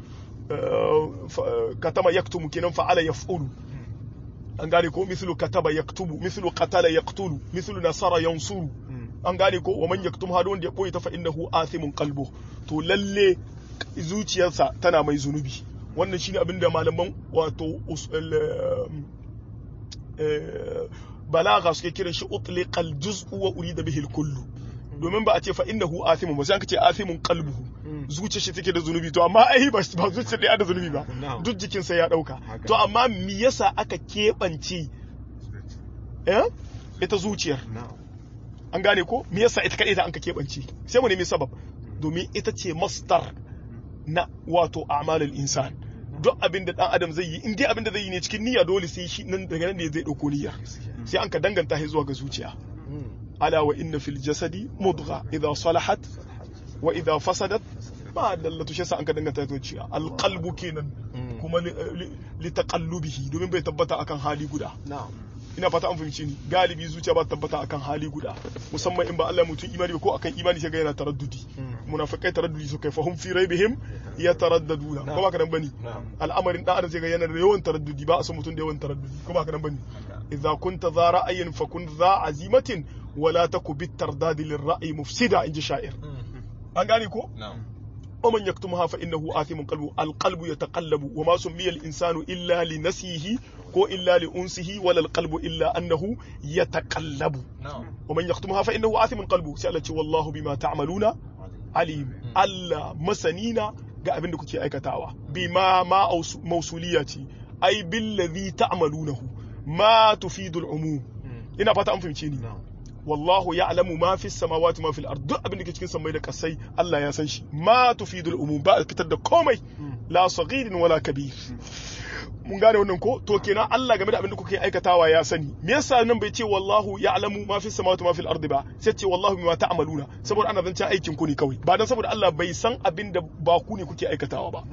katama yaktumu kenan fa'ala yaf'ulu an gane ko mislu kataba yaktubu mislu qatala yaqtulu mislu nasara yansuru an gane ko wa man yaktum hadu wanda ya boye ta fa innahu athimun qalbu to lalle zuciyarsa tana mai zunubi wannan shine abin da malaman wato balaga suke kiran shi utliqal juz'u wa urida bihi al-kullu domin ba a ce fa innahu athimun ba sai an ce athimun qalbuhu zuciyar shi take da zunubi to amma ai ba ba zuciyar da da zunubi ba duk jikin sai ya dauka to amma me yasa aka kebance eh ita zuciyar an gane ko me yasa ita kadai da an ka kebance sai mu nemi sabab domin ita ce masdar na wato a'malul insan duk abin da dan adam zai yi in dai abin da zai yi ne cikin niyya dole sai shi nan daga nan ne zai dauko niyyar sai an ka danganta shi zuwa ga zuciya ala wa inna fil jasadi mudgha idha salahat wa idha fasadat ba dallatu shi sa an ka danganta zuciya alqalbu kenan kuma li taqallubihi domin bai tabbata akan hali guda ina fata an fahimci ni galibi zuciya ba tabbata akan hali guda musamman in ba Allah mutum imani ko akan imani sai ga yana taraddudi munafikai taraddudi su kai fahum fi raibihim yataraddaduna ko ba ka nan bane al'amarin dan adam sai ga yana da yawan taraddudi ba a so mutum da yawan taraddudi ko ba ka nan bane idza kunta za ra'ayin fa kun za azimatin wala taku bit tardadi lir ra'yi mufsida inji sha'ir an gane ko ومن يكتمها فإنه آثم قلبه القلب يتقلب وما سمي الإنسان إلا لنسيه كو إلا لأنسه ولا القلب إلا أنه يتقلب na'am ومن يكتمها فإنه آثم قلبه سألت والله بما تعملون عليم Allah masanina ga abin da kuke aikatawa bima ma aus- mausuliyati ai billazi ta'malunahu ma tufidul umum ina fata an fahimce ni na'am wallahu ya'lamu ma fi samawati ma fil ard duk abin da ke cikin samai da kasai Allah ya san shi ma tufidul umum ba a fitar da komai la saghirin wala kabir mun gane wannan ko to kenan Allah game da abin da kuke aikatawa ya sani me yasa nan bai ce wallahu ya'lamu ma fi samawati ma fil ardi ba sai ce wallahu bima ta'maluna saboda ana zancen aikin ku ne kawai ba dan saboda Allah bai san abin da ba ku ne kuke aikatawa ba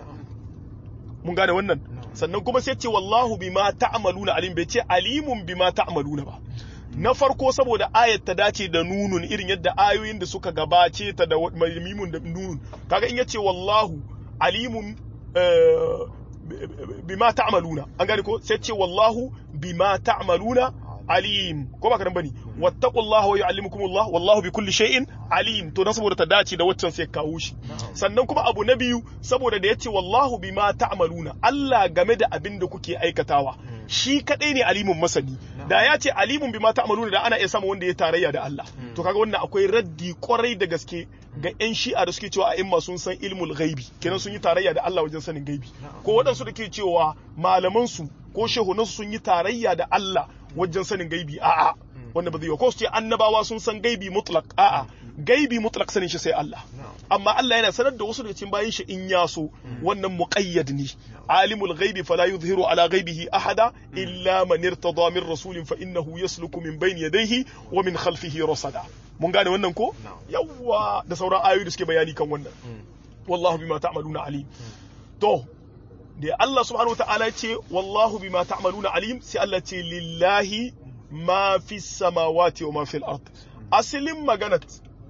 mun gane wannan sannan kuma sai ce wallahu bima ta'maluna alim bai ce alimun bima ta'maluna ba na farko saboda ayat ta dace da nunun irin yadda ayoyin da suka gabace ta da wa- mai mimun da nunun kaga in yace wallahu alimun eh, bi- bi- bima ta'maluna an gane ko sai ce wallahu bima ta'maluna alim ko ba karan bane wattaqullaha wa yu'allimukumullah wallahu bi kulli shay'in alim to dan saboda ta dace da waccan sai kawo shi sannan kuma abu na biyu saboda da yace wallahu bima ta'maluna Allah game da abin da kuke aikatawa shi kadai ne alimun masani da ya ce alimun bima ta'maluna da ana iya samu wanda ya tarayya da Allah to kaga wannan akwai raddi kwarai da gaske ga yan shi'a da suke cewa a imma sun san ilmul ghaibi kenan sun yi tarayya da Allah wajen sanin gaibi ko waɗansu da ke cewa malaman su ko shehunansu sun yi tarayya da Allah wajen sanin gaibi a'a wanda ba zai yi ko su ce annabawa sun san gaibi mutlaq a'a gaibi mutlaq sanin shi sai Allah amma Allah yana sanar da wasu daga cikin bayin shi in ya so wannan muqayyad ne alimul ghaibi fala yuzhiru ala ghaibihi ahada illa man irtada min rasulin fa innahu yasluku min bayni yadayhi wa min khalfihi rasada mun gane wannan ko yawwa da sauran ayoyi da suke bayani kan wannan wallahu bima ta'maluna alim to da Allah subhanahu wata'ala ya ce wallahu bima ta'maluna alim sai Allah ce lillahi ma fi samawati wa ma fil ard asalin maganat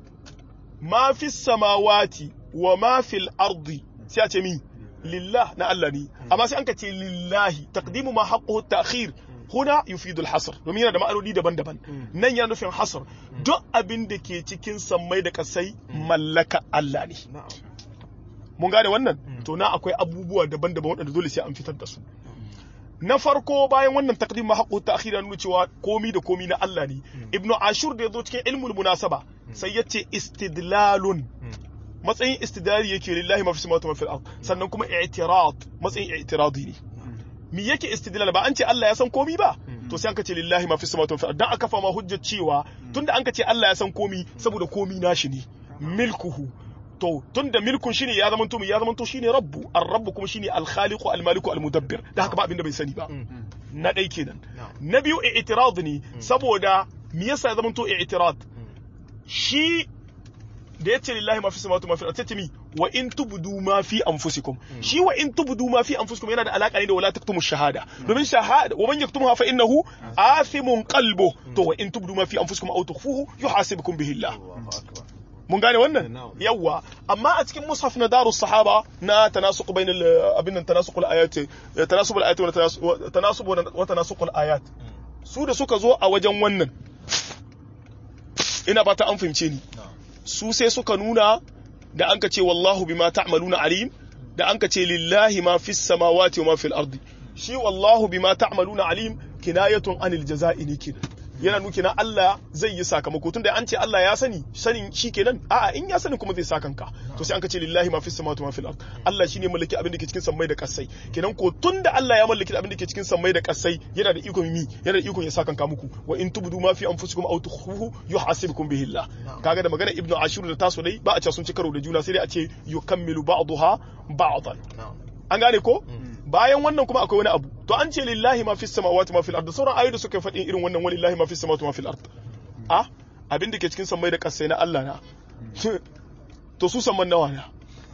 ma fi samawati wa ma fil ardi sai a ce mi lillah na Allah ne amma sai an ka ce lillahi taqdimu ma haqquhu ta'khir huna yufidu al-hasr domin yana da ma'anoni daban-daban nan yana nufin hasr duk abin da ke cikin sammai da kasai mallaka Allah ne na'am mun gane wannan to na akwai abubuwa daban-daban waɗanda dole sai an fitar da su na farko bayan wannan taqdim ma haqqu ta'khir ya nuna cewa komi da komi na Allah ne ibnu ashur da yazo cikin ilmul munasaba sai yace istidlalun matsayin istidlali yake lillahi ma fi samawati wa fil ard sannan kuma i'tirad matsayin i'tiradi ne mi yake istidlal ba an ce Allah ya san komi ba to sai an ka ce lillahi ma fi samawati wa fil ard dan aka fama hujjar cewa tunda an ka ce Allah ya san komi saboda komi nashi ne milkuhu to tunda milkun shine ya zama to ya zama to shine rabbu ar-rabb kuma shine al-khaliqu al-maliku al-mudabbir da haka ba abinda bai sani ba na dai kenan na biyu i'tirad ne saboda me yasa ya zama to i'tirad shi da yace lillahi ma fi samawati ma fi al-ardi mi wa in tubdu ma fi anfusikum shi wa in tubdu ma fi anfusikum yana da alaka ne da wala taktumu shahada domin shahada wa man yaktumha fa innahu athimun qalbu to wa in tubdu ma fi anfusikum aw tukhfuhu yuhasibukum bihi Allah Allahu akbar mun gane wannan Na'am. yawwa amma a cikin mushaf na darus sahaba na tanasuq bainal abin nan tanasuqul ayat tanasubul ayat wa tanasub tanasub wa tanasuqul ayat su da suka zo a wajen wannan ina fata an fahimce ni su sai suka nuna da an ka ce wallahu bima ta'maluna alim da an ka ce lillahi ma fis samawati wa ma fil ardi shi wallahu bima ta'maluna alim kinayatun anil jaza'i ne kenan yana nuki na Allah zai yi sakamako tunda an ce Allah ya sani sanin shi kenan a'a in ya sani kuma zai sa kanka to sai an ka ce lillahi ma fis samawati wa ma fil ard Allah shine mallaki abin da ke cikin sammai da kasai kenan ko tunda Allah ya mallaki abin da ke cikin sammai da kasai yana da ikon mi yana da ikon ya sa kanka muku wa in tubdu ma fi anfusikum aw tukhfuhu yuhasibukum bihi Allah kaga da magana ibnu ashur da taso dai ba a ce sun ci karo da juna sai dai a ce yukammilu ba'daha ba'dan na'am an gane ko bayan wannan kuma akwai wani abu to an ce lillahi ma fis samawati ma fil ard sauran ayoyi da suka faɗi irin wannan walillahi ma fis samawati ma fil ard a abin da ke cikin sammai da kasai na Allah na to su samman nawa na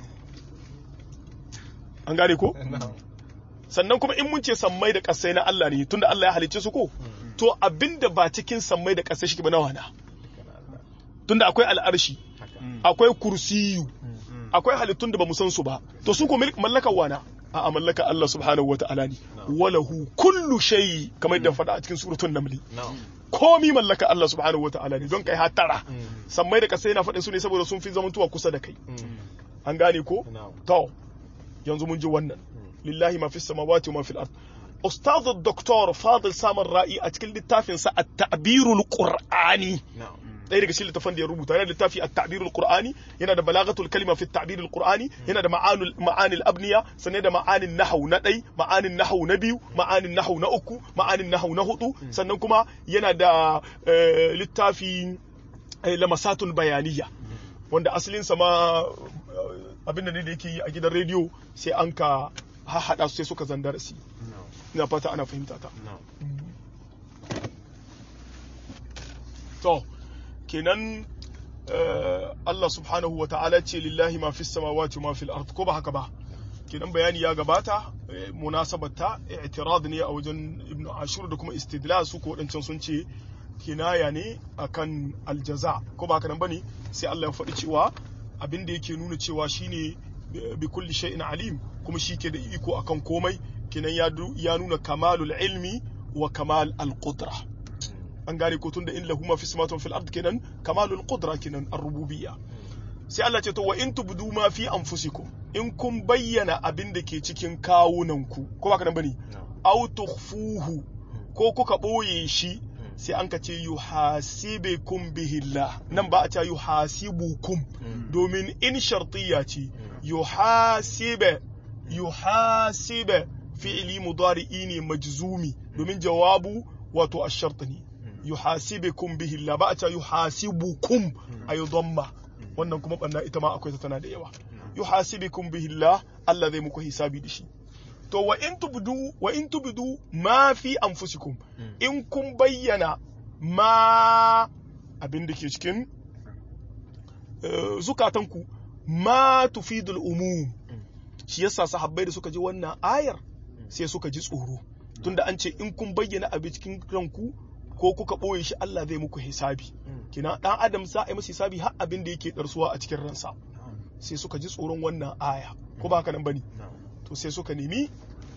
an gane ko na'am sannan kuma in mun ce sammai da kasai na Allah ne tunda Allah ya halicce su ko to abin da ba cikin sammai da kasai shi ba nawa na tunda akwai al'arshi akwai kursiyu akwai halittun da ba mu san su ba to su ko milk mallakar wana a mallaka Allah subhanahu wa ta'ala ne walahu kullu shay kamar yadda faɗa a cikin suratul naml na'am komi mallaka Allah subhanahu wa ta'ala ne don kai hatara sammai da kasai na faɗin su ne saboda sun fi zamantuwa kusa da kai an gane ko na'am to yanzu mun ji wannan lillahi ma fi samawati wa ma fil ard ustaz doktor fadil samar ra'i a cikin littafin sa at-ta'birul qur'ani na'am ɗaya daga cikin littafin da ya rubuta yana da littafi at-ta'birul qur'ani yana da balagatul kalima fi at-ta'birul qur'ani yana da ma'anul ma'anil abniya sannan da ma'anin nahwu na ɗai ma'anin nahwu na biyu ma'anin nahwu na uku ma'anin nahwu na hudu sannan kuma yana da eh, littafi eh, lamasatul bayaniya wanda asalin sa ma eh, abin da ne da yake yi a gidan rediyo sai an ka haɗa su sai suka zandara su na'am ina fata ana fahimta ta na'am to kenan eh, Allah subhanahu wa ta'ala ce lillahi ma fis samawati wa ma fil ard ko ba haka ba kenan bayani ya gabata eh, munasabata i'tirad ne a wajen ibnu ashur da kuma istidlal su ko wadancan sun ce kinaya ne akan aljaza ko ba haka nan bane sai Allah ya faɗi cewa abin da yake nuna cewa shine bi- bi kulli shay'in alim kuma shi ke da iko akan komai kenan ya du- ya nuna kamalul ilmi wa kamal al-qudra an gane ko tunda in lahu ma fi samawati wa fil ard kenan kamalul qudra kenan ar-rububiyya sai Allah ce to wa in tubdu ma fi anfusikum in kun bayyana abin da ke cikin kawunanku ko ba ka nan bane na'am aw tukhfuhu ko kuka boye shi sai an ka ce yuhasibukum bihillah nan ba a ce yuhasibukum domin in shartiyya ce yuhasibe yuhasibe fi'li mudari'i ne majzumi domin jawabu wato ash-shart ne yuhasibukum bihillah ba a ce yuhasibukum ayu dhamma wannan kuma banna ita ma akwai ta tana da yawa yuhasibukum bihillah Allah zai muku hisabi da shi to wa in tubdu wa in tubdu ma fi anfusikum in kun bayyana ma abin da ke cikin eh, zukatanku ma tufidul umum shi yasa sahabbai da suka ji wannan ayar sai suka ji tsoro tunda an ce in kun bayyana abin cikin ranku ko kuka ɓoye shi Allah zai muku hisabi kina dan adam za a yi masa hisabi har abin da yake darsuwa a cikin ransa sai suka ji tsoron wannan aya ko ba haka nan bane na'am to sai suka nemi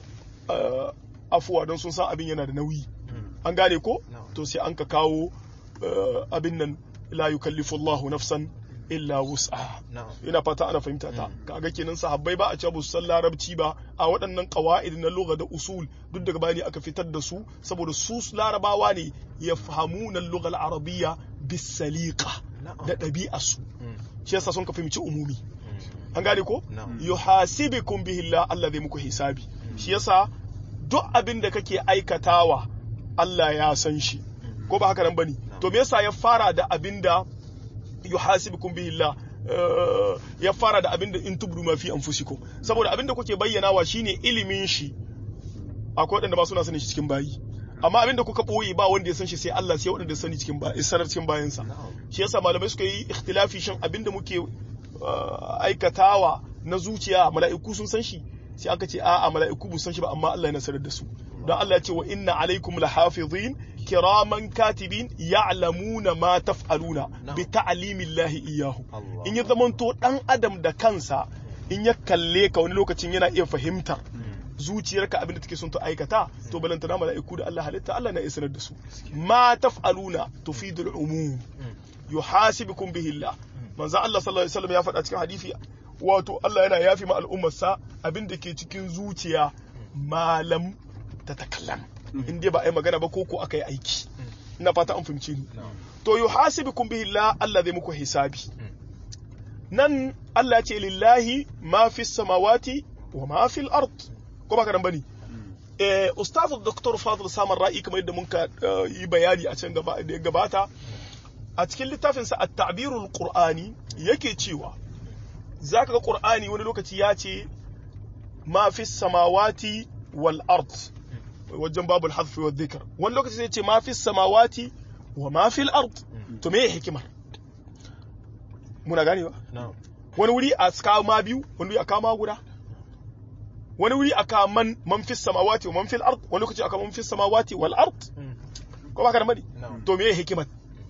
uh, afuwa don sun san abin yana da nauyi an gane ko No. to sai an ka kawo uh, abin nan la yukallifu Allahu nafsan illa wus'aha na'am ina fata ana fahimta ta kaga kenan sahabbai ba a ce ba su san larabci ba a waɗannan qawaid na lugha da usul duk daga bani aka fitar da su saboda su larabawa ne yafhamuna al-lugha al-arabiyya bis-saliqa Na'am. da ɗabi'arsu Mm. shi yasa sun ka fahimci umumi Mm. an gane ko Na'am. yuhasibukum bihi Allah Allah zai muku hisabi shi yasa duk abin da kake aikatawa Allah ya san shi ko ba haka nan bane to me yasa ya fara da abin da yuhasibukum bihi Allah eh, ya fara da abin da in tubdu ma fi anfusikum saboda abin da kuke bayyanawa shine ilimin shi akwai waɗanda ba suna sanin shi cikin bayi amma abin da kuka ɓoye ba wanda ya san shi sai Allah sai waɗanda ya sani cikin bayi sanar cikin bayansa Na'am. shi yasa malamai suka yi ikhtilafi shin abin da muke uh, aikatawa na zuciya mala'iku sun san shi sai aka ce a'a mala'iku bu san shi ba amma Allah ya sanar da su don Allah ya ce wa inna alaikum lahafizin kiraman katibin ya'lamuna ma taf'aluna Na'am. bi ta'limillahi iyyahu Allah. in ya zamanto dan adam da kansa in ya kalle ka wani lokacin yana iya fahimtar zuciyarka abin da take son ta aikata to balantana mala'iku da Allah halitta Allah na iya sanar da su ma taf'aluna tufidul umum yuhasibukum bihi Allah manzo Allah sallallahu alaihi wasallam ya faɗa cikin hadisi wato Allah yana yafi ma al'ummarsa abin da ke cikin zuciya malam ta takallam in dai ba a yi magana ba ko ko aka yi aiki ina fata an fahimci ni Na'am. to yuhasibukum bihi Allah Allah zai muku hisabi nan Allah ya ce lillahi ma fi samawati wa ma fi al-ard ko ba karan bane eh ustaz dr fadl samar ra'i kamar yadda muka eh, yi bayani a can gaba da ya gabata a cikin littafin sa at-ta'birul qur'ani yake cewa zaka ga qur'ani wani lokaci ya ce ma fi samawati wal ard wajen babul hadf wa dhikr wani lokaci sai ce ma fi samawati wa ma fi al-ard to me hikimar muna ganewa Na'am. wani wuri a kawo ma biyu wani wuri a kawo ma guda wani wuri a kawo man man fis samawati wa man fil ard wani lokaci aka man fis samawati wal ard ko ba ka da mani Na'am. to me hikimar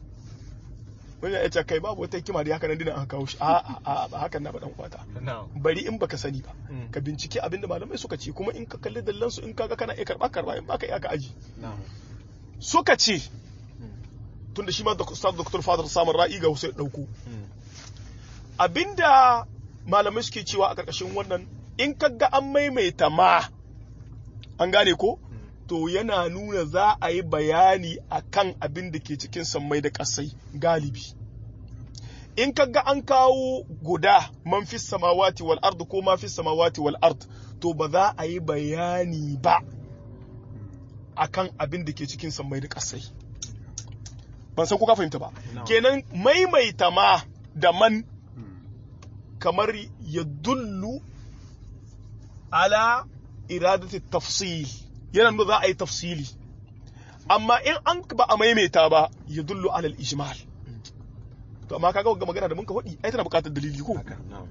wani ya ce kai babu wata hikima da haka nan dina aka kawo shi a a a ba hakan na ba dan kwata Na'am. bari in baka sani ba Mm. ka bincike abin da malamai suka ce kuma in ka kalli dallan su in kaga kana iya karba karba in baka iya ka aji Na'am. suka ce tunda shi ma da Ustaz Dr. Fadar samun ra'i ga Hussein dauko Mm. abinda malamai suke cewa a ƙarƙashin wannan in kaga an maimaita ma an gane ko to yana nuna za a yi bayani a kan abin da ke cikin sammai da ƙasai galibi in kaga an kawo guda man fi samawati wal ard ko ma fi samawati wal ard to ba za a yi bayani ba akan abin da ke cikin sammai da ƙasai ban san ko ka fahimta ba kenan maimaita ma da man kamar ya dullu ala iradati tafsil yana nuna za a yi tafsili amma in an ba a maimaita ba ya dullu alal ijmal to amma kaga ga magana da mun ka faɗi ai tana buƙatar dalili ko haka na'am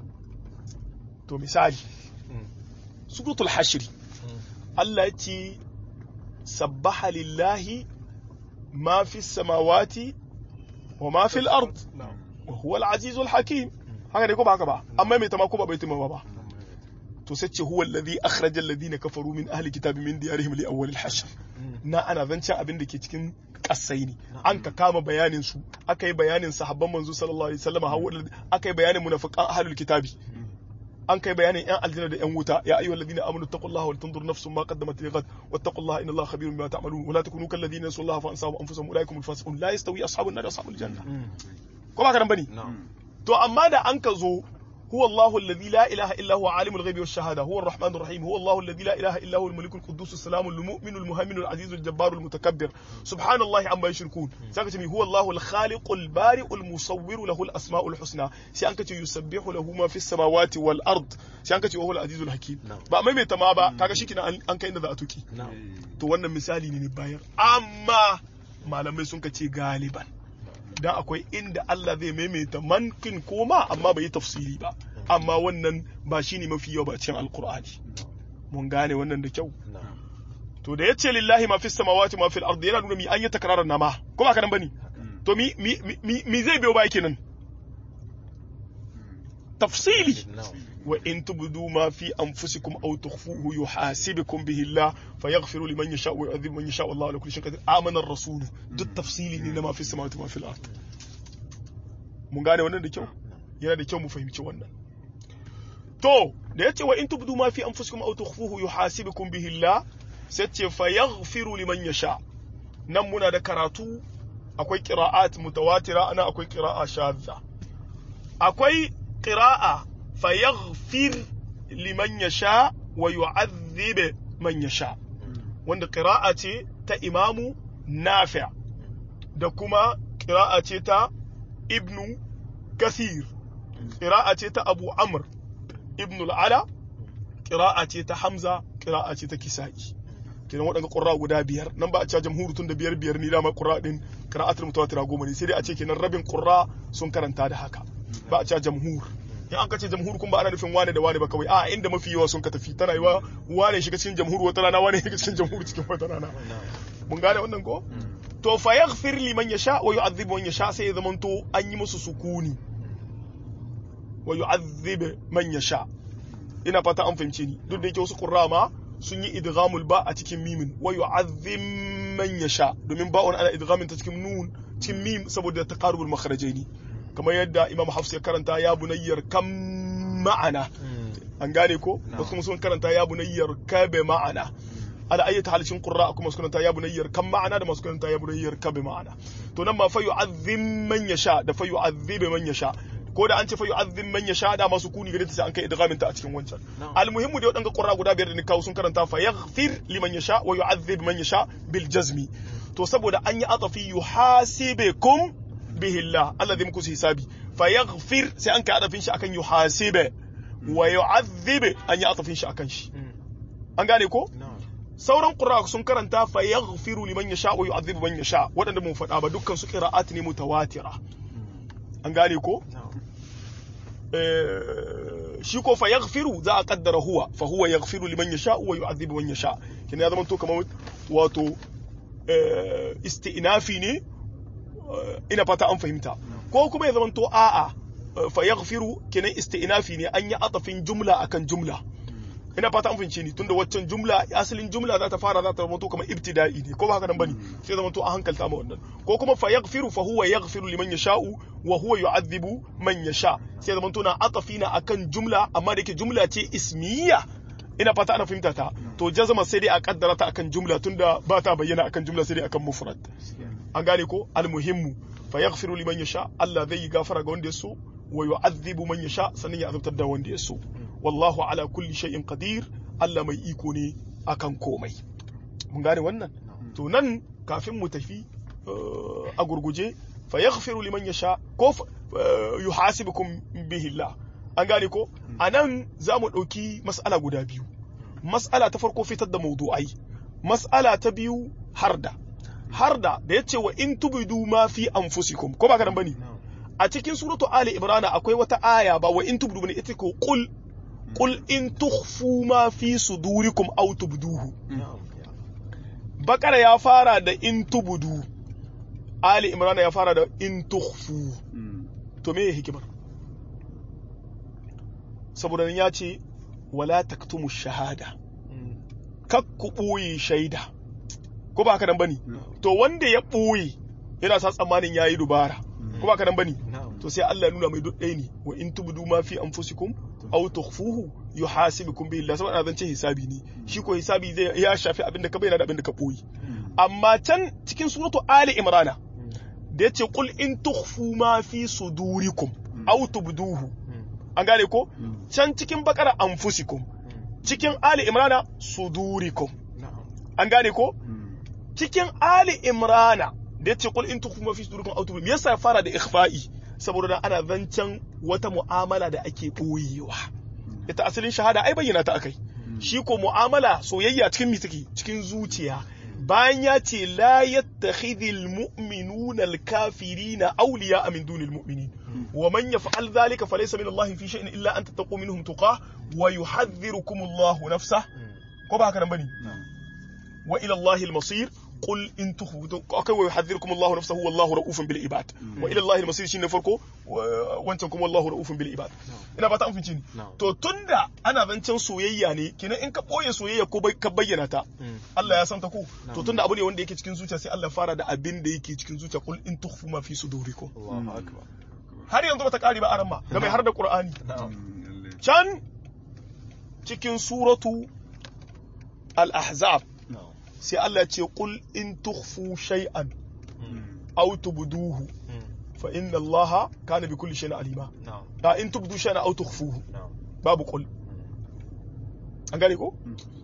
to misali suratul hashri Allah ya ce sabbaha lillahi ma fi samawati wa ma fi al-ard na'am wa huwa al-azizul hakim haka ne ko ba haka ba amma mai tama ko ba bai tama ba to sai ce huwa alladhi akhraja alladhina kafaru min ahli kitabi min diyarihim li awwal al-hashr na ana zancen abin da ke cikin kasai ne an ka kama bayanin su aka yi bayanin sahabban manzo sallallahu alaihi wasallam hawa aka yi bayanin munafiqan ahlul kitabi an kai bayanin yan aljanna da yan wuta ya ayyuhal ladina amanu taqullaha wal tanzur nafsum ma qaddamat lighad wattaqullaha inna allaha khabirun bima ta'malun wa la takunu kal ladina nasullaha fa ansahum anfusahum ulaikum al fasiqun la yastawi ashabun nar ashabul janna ko ba ka nan bane na'am to amma da an ka zo huwa Allahu alladhi la ilaha illa huwa alimul ghaibi wash shahada huwa ar-rahmanur rahim huwa Allahu alladhi la ilaha illa huwa al-malikul quddus as-salamul mu'minul muhaiminul azizul jabbarul mutakabbir subhanallahi amma yushrikun saka ce mi huwa Allahu al-khaliqul bari'ul musawwiru lahu al-asma'ul husna sai an kace yusabbihu lahu ma fis samawati wal ard sai an kace wa huwa al-azizul hakim Na'am. ba maimaita ma ba kaga shikina an an kai inda za a tuki na'am to wannan misali ne ne bayar amma malamai sun kace galiban dan akwai inda Allah zai maimaita mankin koma amma bai yi tafsiri ba amma wannan ba shine mafi yawa ba cikin alkur'ani mun gane wannan da kyau na'am to da yace lillahi ma fis samawati ma fil ardi yana nuna mi an yi takrarar nama ko ba kanan bane to mi mi mi, mi zai biyo baya kenan tafsili na'am wa in tubdu ma fi anfusikum aw tukhfuhu yuhasibukum bihi Allah fayaghfiru liman yasha wa yu'adhibu man yasha wallahu ala kulli shay'in qadir amana ar-rasul duk tafsili ne na ma fi samawati ma fil ard mun gane wannan da kyau yana da kyau mu fahimci wannan to da yace wa in tubdu ma fi anfusikum aw tukhfuhu yuhasibukum bihi Allah sai ce fayaghfiru liman yasha nan muna da karatu akwai qira'at mutawatira ana akwai qira'a shadza akwai qira'a fayaghfir liman yasha wa yu'adhib man yasha wanda qira'a ce ta imamu nafi' da kuma qira'a ce ta ibnu kathir qira'a ce ta abu amr ibnu al-ala qira'a ce ta hamza qira'a ce ta kisa'i kenan waɗanda ƙura guda biyar nan ba a cewa jamhuru tun da biyar biyar ni dama ƙura ɗin qira'atul mutawatira goma ne sai dai a ce kenan rabin ƙura sun karanta da haka ba a cewa jamhur in an kace jamhur kun ba ana nufin wane da wane ba kawai a inda mafi yawa sun ka tafi tana yiwa wane shiga cikin jamhur wata rana wane shiga cikin jamhur cikin wata rana mun gane wannan ko to fa yaghfir liman yasha wa yu'adhib man yasha sai ya zamanto an yi musu sukuni wa yu'adhib man yasha ina fata an fahimce ni duk da yake wasu qurra ma sun yi idghamul ba a cikin mimin wa yu'adhib man yasha domin ba'un ana idghamin ta cikin nun cikin mim saboda taqarubul makharajaini kamar yadda imam hafs ya karanta ya bunayyar kam ma'ana an gane ko wasu kuma sun karanta ya bunayyar kabe ma'ana ala ayyata halcin qurra kuma su karanta ya bunayyar kam ma'ana da masu karanta ya bunayyar kabe ma'ana to nan ma fa yu'adhim man yasha da fa yu'adhib man yasha ko da an ce fa yu'adhim man yasha da masu kuni gare ta sai an kai idghamin ta a cikin wancan almuhimmu da wadanga qurra guda biyar da ni kawo sun karanta fa yaghfir liman yasha wa yu'adhib man yasha bil jazmi to saboda an yi atafi yuhasibukum bihi Allah Allah zai muku hisabi fa yaghfir sai an kai adafin shi akan yuhasibe wa yu'adhib an yi adafin shi akan shi an gane ko sauran qur'a sun karanta fa yaghfiru liman yasha wa yu'adhibu man yasha wadanda mun faɗa ba dukkan su qira'at ne mutawatira an gane ko shi ko fa yaghfiru za a kaddara huwa fa huwa yaghfiru liman yasha wa yu'adhibu man yasha kin ya zama to kamar wato isti'nafi ne ina fata an fahimta ko kuma ya zama to a'a fa yaghfiru kenan isti'nafi ne an yi atafin jumla akan jumla ina fata an fahimce ni tunda waccan jumla asalin jumla za ta fara za ta zama to kamar ibtida'i ne ko ba haka nan bane sai zama to a hankalta ma wannan ko kuma fa yaghfiru fa huwa yaghfiru liman yasha'u wa huwa yu'adhibu man yasha sai zama to na atafina akan jumla amma da yake jumla ce ismiyya ina fata ana fahimta ta to jazama sai dai a kaddara ta akan jumla tunda ba ta bayyana akan jumla sai dai akan mufrad an gane ko almuhimmu fa yaghfiru liman yasha Allah zai yi gafara ga wanda ya so wa yu'adhibu man yasha sannan ya azabtar da wanda ya so wallahu ala kulli shay'in qadir Allah mai iko ne akan komai mun gane wannan to nan kafin mu tafi uh, a gurguje fa yaghfiru liman yasha ko fa- uh, yuhasibukum bihi Allah an gane ko anan za mu ɗauki mas'ala guda biyu mas'ala ta farko fitar da mawdu'ai mas'ala ta biyu harda harda da yace wa in tubidu ma fi anfusikum ko ba ka nan bane na'am a cikin suratu ali imrana akwai wata aya ba wa in tubdu bane ita ko qul qul in tukhfu ma fi sudurikum aw tubduhu na'am bakara ya fara da in tubdu ali imrana ya fara da in tukhfu to me hikimar saboda nan ya ce wala taktumu shahada kak ku ɓoye shaida ko ba haka nan bane to wanda ya ɓoye yana sa tsammanin yayi dubara ko ba haka nan bane na'am to sai Allah ya nuna mai duk ɗaya ne wa in tubdu ma fi anfusikum aw tukhfuhu yuhasibukum bihi Allah saboda zan ce hisabi ne shi ko hisabi zai ya shafi abin da ka bayyana da abin da ka boye amma can cikin suratu ali imrana da yace qul in tukhfu ma fi sudurikum aw tubduhu an gane ko can cikin bakara anfusikum cikin ali imrana sudurikum na'am an gane ko cikin ali imrana da yace qul in tukhfu ma fi sudurikum aw tubduhu me yasa ya fara da ikhfa'i saboda dan ana zancen wata mu'amala da ake boyewa ita asalin shahada ai bayyana ta akai shi ko mu'amala soyayya cikin mi take cikin zuciya bayan ya ce la yattakhidhul mu'minuna al-kafirina awliya min dunil mu'minin wa man yaf'al dhalika falaysa min Allah fi shay'in illa an tattaqu minhum tuqah wa yuhadhdhirukum Allah nafsah ko ba haka nan bane wa ila Allah al-masir قل إن تخفوا أوكي ويحذركم الله نفسه والله رؤوف بالعباد وإلى الله المصير شيء فرقه وانتم والله رؤوف بالعباد ina ba ta amfinci ni to tunda ana zancen soyayya ne kenan in ka boye soyayya ko ka bayyana ta Allah ya san ta ko to tunda abu ne wanda yake cikin zuciya sai Allah fara da abin da yake cikin zuciya kul in tukhfu ma fi sudurikum Allahu akbar har yanzu bata kare ba aran ma ga mai har da Qur'ani can cikin suratu al-ahzab sai Allah ya ce qul in tukhfu shay'an aw tubduhu fa inna Allah kana bi kulli shay'in alima na'am da in tubdu shay'an aw tukhfuhu na'am babu qul an gane ko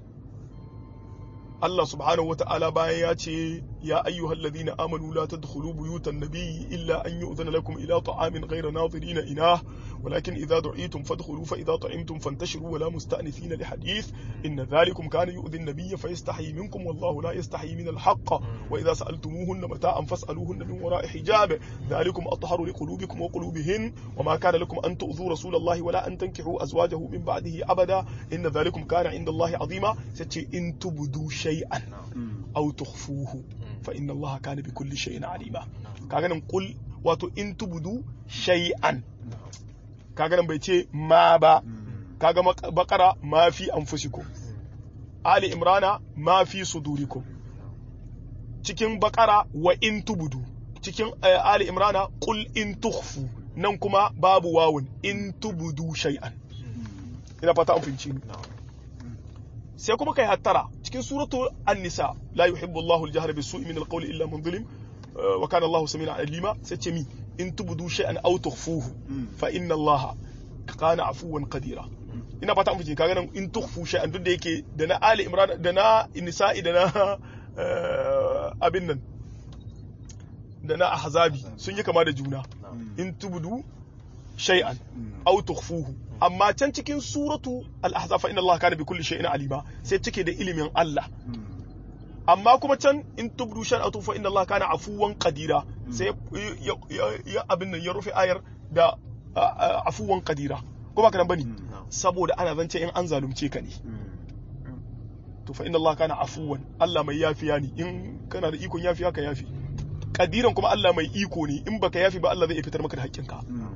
Allah subhanahu wa ta'ala bayan ya ce ya ayyuhal ladina amanu la tadkhulu buyutan nabiyyi illa an yu'zana lakum ila ta'amin ghayra nadirina inah ولكن إذا دعيتم فادخلوا فإذا طعمتم فانتشروا ولا مستأنسين لحديث إن ذلكم كان يؤذي النبي فيستحيي منكم والله لا يستحيي من الحق وإذا سألتموهن متاعا فاسألوهن من وراء حجاب ذلكم أطهر لقلوبكم وقلوبهن وما كان لكم أن تؤذوا رسول الله ولا أن تنكحوا أزواجه من بعده أبدا إن ذلكم كان عند الله عظيما ستي إن تبدوا شيئا أو تخفوه فإن الله كان بكل شيء عليما كاغا نقول واتو إن تبدوا شيئا kaga nan bai ce ma ba kaga bakara ma fi anfusikum ali imrana ma fi sudurikum cikin bakara wa in tubudu cikin ali imrana qul in tukhfu nan kuma babu wawun in tubudu shay'an ina fata an finci sai kuma kai hattara cikin suratu an-nisa la yuhibbu Allahu al-jahra bis-su'i min al-qawli illa man zulim wa kana Allahu samian alima sai ce mi in tubudu shay'an aw tukhfuhu fa inna allaha kana afuwan qadira ina fata an fice kaga nan in tukhfu shay'an duk da yake da na ali imran da na nisa'i da na abin nan da na ahzabi sun yi kama da juna in tubudu shay'an aw tukhfuhu amma can cikin suratu al-ahzab fa inna allaha kana bi kulli shay'in alima sai cike da ilimin Allah amma kuma can in tubdu shan atu fa inna Allah kana afuwan qadira sai ya abin nan ya rufe ayar da afuwan qadira ko ba kana bane saboda ana zance in an zalunce ka ne to fa inna Allah kana afuwan Allah mai yafiya ne in kana da ikon yafiya ka yafi qadiran kuma Allah mai iko ne in baka yafi ba Allah zai fitar maka da haƙƙinka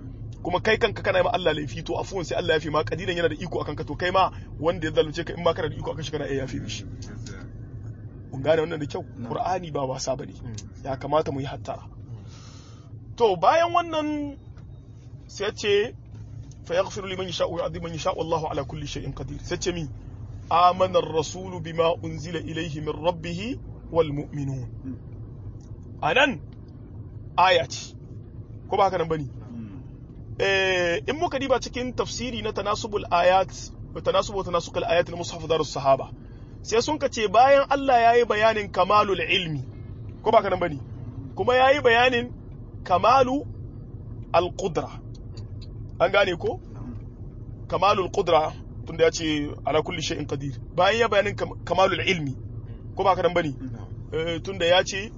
kuma kai kanka kana ma Allah laifi to afuwan sai Allah ya fi ma kadiran yana da iko akan ka to kai ma wanda ya zalunce ka in ma kana da iko akan shi kana iya yafi mishi mun gane wannan da kyau Qur'ani ba wasa bane ya kamata mu yi hattara to bayan wannan sai ce fa yaghfiru liman yasha'u wa yu'adhibu man yasha'u Allahu ala kulli shay'in qadir sai ce mi amana ar-rasul bima unzila ilayhi min rabbih wal mu'minun anan aya ce ko ba haka nan bane eh in muka diba cikin tafsiri na tanasubul ayat wa tanasubu tanasukul ayat na mushaf darus sahaba sai sun ka ce bayan Allah yayi bayanin kamalul ilmi ko ba haka nan bane kuma yayi bayanin kamalu al-qudra an gane ko kamalul qudra tunda ya ce ala kulli shay'in qadir bayan ya bayanin kamalul ilmi ko ba haka nan bane tunda ya ce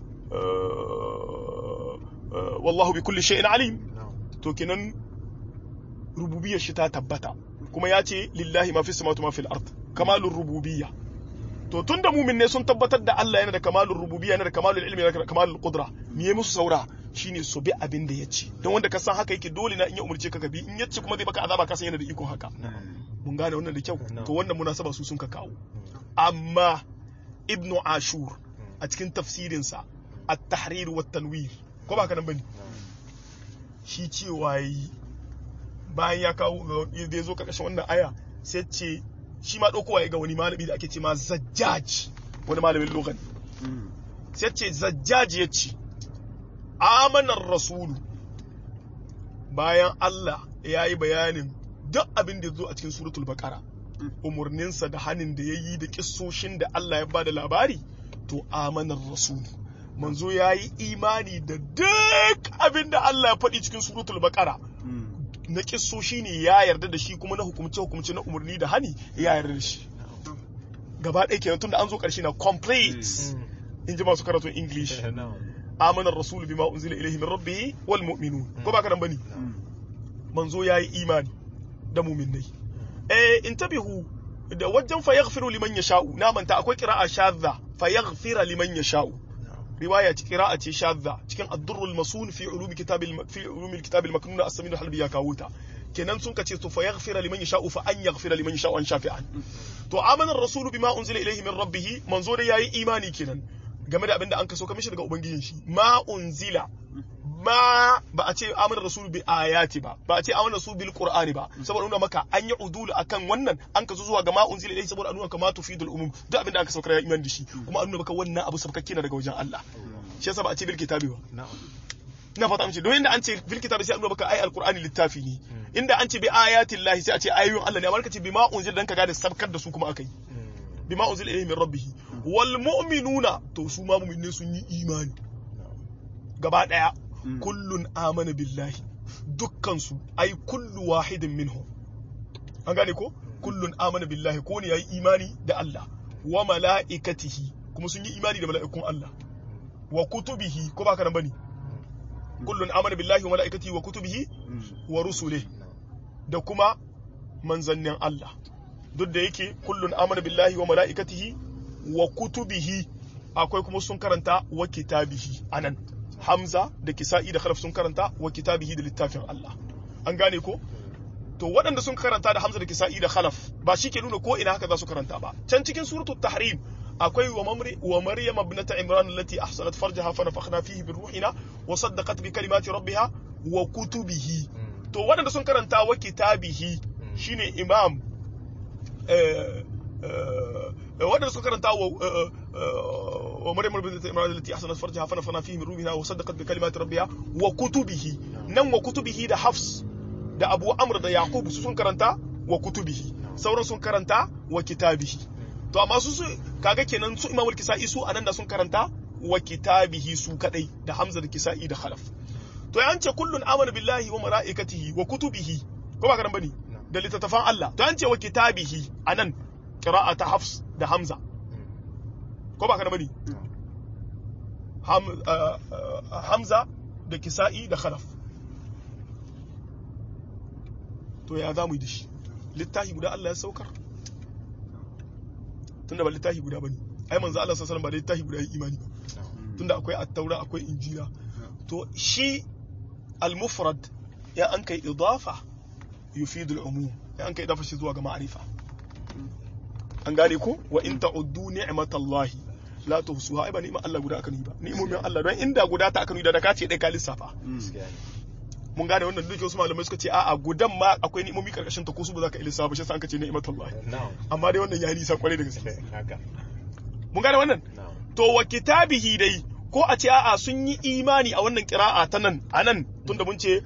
wallahu bi kulli shay'in alim to kenan rububiyyar shi ta tabbata kuma ya ce lillahi ma fi samawati ma fil ard kamalur rububiyya to tunda mumin ne sun tabbatar da Allah yana da kamalur rububiyya yana da kamalul ilmi yana da kamalul qudra me ya musu saura shine su bi abin da ya ce don wanda ka san haka yake dole na in ya umurce ka ka bi in ya ce kuma zai baka azaba ka san yana da iko haka mun gane wannan da kyau to wannan munasaba su sun ka kawo amma ibnu ashur a cikin tafsirinsa at-tahrir wa tanwir ko ba ka nan bane shi cewa yi bayan ya kawo da ya zo karkashin wannan aya sai ce shi ma ɗaukowa ya ga wani malami da ake ce ma zajjaj wani malamin lokaci sai ce zajjaj ya ce amanar rasulu bayan Allah ya yi bayanin duk abin da zo a cikin suratul baqara umarninsa da hanin da ya yi da kissoshin da Allah ya ba da labari to amanar rasulu manzo ya yi imani da duk abin da Allah ya faɗi cikin suratul baqara na kissoshi ne ya yarda da shi kuma na hukumce hukumce na umarni da hani ya yarda da shi gaba ɗaya kenan tunda an zo ƙarshe na complete in ji masu karatun english amanar rasulu bima unzila ilaihi min rabbihi wal mu'minun ko ba ka nan bane manzo yayi imani da mu'minai eh intabihu da wajen fa yaghfiru liman yasha'u na manta akwai qira'a shadda fa yaghfira liman yasha'u riwaya ce qira'a ce shadda cikin ad-durrul masun fi ulumi kitabil fi ulumi kitabil maknun as-samin al-halbi ya kawo ta kenan sun kace to fa yaghfira liman yasha'u fa an yaghfira liman yasha'u an shafi'an to amana ar-rasul bima unzila ilayhi min rabbih manzo da yayi imani kenan game da abinda an kaso kamishi daga ubangijin shi ma unzila ma ba a ce amana rasul bi ayati ba ba a ce amana rasul bil qur'ani ba saboda nuna maka an yi udul akan wannan an kaso zuwa ga ma unzila ilayhi saboda nuna kama tufidul umum duk abinda aka saukar ya imani da shi kuma an nuna maka wannan abu sabkakke na daga wajen Allah shi yasa ba a ce bil kitabi ba ina fata amince don inda an ce bil kitabi sai an nuna maka ai alqur'ani littafi ne inda an ce bi ayatin lahi sai a ce ayoyin Allah ne amma ka ce bi ma unzila dan ka gane sabkar da su kuma akai bi ma unzila ilayhi min rabbih wal mu'minuna to su ma mu'minne sun yi imani gaba daya kullun amana billahi dukkan su ai kullu wahidin minhum an gane ko kullun amana billahi ko ne yayi imani da Allah wa mala'ikatihi kuma sun yi imani da mala'ikun Allah wa kutubihi ko ba ka nan bane kullun amana billahi wa mala'ikatihi wa kutubihi wa rusulihi da kuma manzannin Allah duk da yake kullun amana billahi wa mala'ikatihi wa kutubihi akwai kuma sun karanta wa kitabihi anan Hamza da Kisa'i da Khalaf sun karanta wa kitabihi da littafin Allah an gane ko to waɗanda sun karanta da Hamza da Kisa'i da Khalaf ba shi ke nuna ko ina haka za su karanta ba can cikin suratul tahrim akwai wa mamri wa maryam ibnata imran allati ahsanat farjaha fa nafakhna fihi bi ruhina wa saddaqat bi kalimati rabbiha wa kutubihi to waɗanda sun karanta wa kitabihi shine imam waɗanda sun karanta wa wa maryam ibnata imran allati ahsanat farjaha fa nafakhna fihi min ruhina wa saddaqat bi kalimati rabbiha wa kutubihi nan wa kutubihi da hafs da abu amr da yaqub su sun karanta wa kutubihi sauran sun karanta wa kitabihi to amma su kaga kenan su imamul kisa'i su anan da sun karanta wa kitabihi su kadai da hamza da kisa'i da khalaf to ya ce kullun amana billahi wa malaikatihi wa kutubihi ko ba karan bane da littattafan Allah to an ce wa kitabihi anan qira'ata hafs da hamza ko ba karan bane hamza da kisa'i da khalaf to ya za mu yi da shi littafi guda Allah ya saukar tunda ba littafi guda bane ai manzo Allah sallallahu alaihi wasallam ba littafi guda yi imani ba tunda akwai at-taura akwai injila to shi al-mufrad ya an kai idafa yufidu al-umum ya an kai idafa shi zuwa ga ma'rifa an gane ko wa in ta'uddu ni'matallahi la tuhsuha ai ba ni'ma Allah guda aka nuni ba ni'imomin Allah don inda guda ta aka nuni da da ka ce dai ka lissafa gaskiya ne mun gane wannan duk wasu malamai suka ce a'a gudan ma akwai ni'imomi karkashin ta ko su ba za ka ilisa ba shi yasa an ka ce ni'matullahi na'am amma dai wannan ya nisa kwarai da gaske haka mun gane wannan na'am to wa kitabihi dai ko a ce a'a sun yi imani a wannan kira'a ta nan a nan tunda mun ce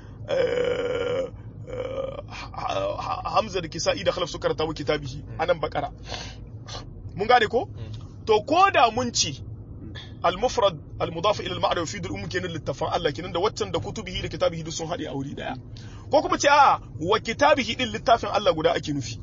eh, eh, ha- ha- Hamza da Kisa'i da Khalaf suka karanta wa kitabihi a nan bakara mun gane ko to ko da mun ci al-mufrad al-mudaf ila al-ma'na yufidu al-umum kenan littafan Allah kenan da waccan da kutubihi da kitabihi duk sun haɗe a wuri daya ko kuma ce a'a wa kitabihi din littafin Allah guda ake nufi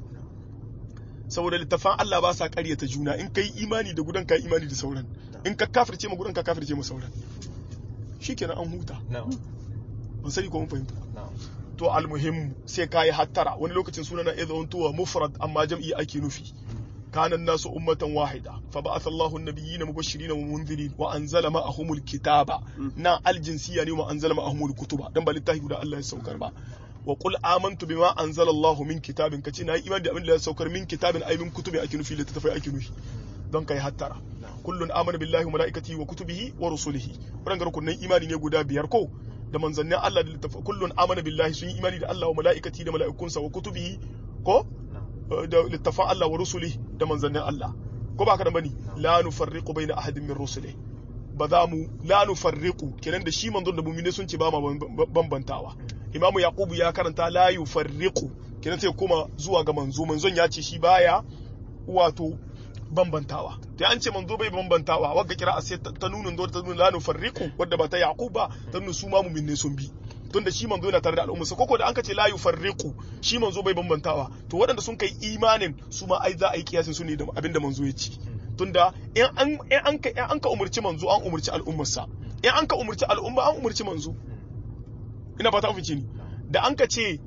saboda littafan Allah ba sa ƙaryata juna in kai imani da gudan kai imani da sauran in ka kafirce ma gudan ka kafirce ma sauran shikenan an huta na'am ban sani ko mun fahimta na'am to almuhimmu sai kai hattara wani lokacin sunana idza untuwa mufrad amma jam'i ake nufi كان الناس أمة واحدة فبعث الله النبيين مبشرين ومنذرين وأنزل معهم الكتاب نا الجنسية يعني وأنزل معهم الكتب دم بالتاهي ودا الله يسوكر با وقل آمنت بما أنزل الله من كتاب كتنا إيمان دي أمن الله يسوكر من كتاب أي من كتب أكنو في لتتفى أكنو في don kai hattara kullun amana billahi wa malaikatihi wa kutubihi wa rusulihi wannan rukunin imani ne guda biyar ko da manzannin Allah da littafa kullun amana billahi sun yi imani da Allah wa malaikatihi da mala'ikunsa wa kutubihi ko na'am da littafan Allah wa rusuli da manzannin Allah ko ba ka da bane la nufarriqu baina ahadin min rusuli ba za mu la nufarriqu kenan da shi manzon da mu'mini sun ce ba ma bambantawa imamu yaqubu ya karanta la yufarriqu kenan sai kuma zuwa ga manzo manzon ya ce shi baya wato bambantawa to an ce manzo bai bambantawa wagga kira a sai ta nunun do ta nuna la nufarriqu wadda ba ta yaqub ba ta nuna su ma mu'minne sun bi tunda shi manzo yana tare da al'umma koko da anka ce la yufarriqu shi manzo bai bambantawa to waɗanda sun kai imanin su ma ai za a yi kiyasin su ne da abin da manzo ya ci tunda in an in an ka in an ka umurci manzo an umurci al'ummarsa in an ka umurci al'umma an umurci manzo ina fata an fice ni da an ka ce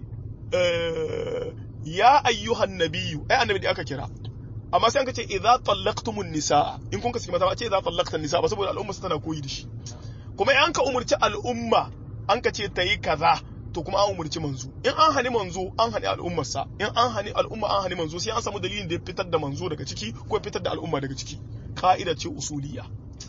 eh, ya ayyuhan nabiyyu ai annabi da aka kira amma sai an ka ce idza tallaqtumun nisaa in kun ka saki mata ba a ce idza tallaqtan nisaa ba saboda al'umma tana koyi da shi kuma in an ka umurci al'umma an ka ce ta yi kaza to kuma an umurci manzo in an hani manzo an hani al'ummarsa in an hani al'umma an hani manzo sai an samu dalilin da ya fitar da manzo daga ciki ko ya fitar da al'umma daga ciki ka'ida ce usuliya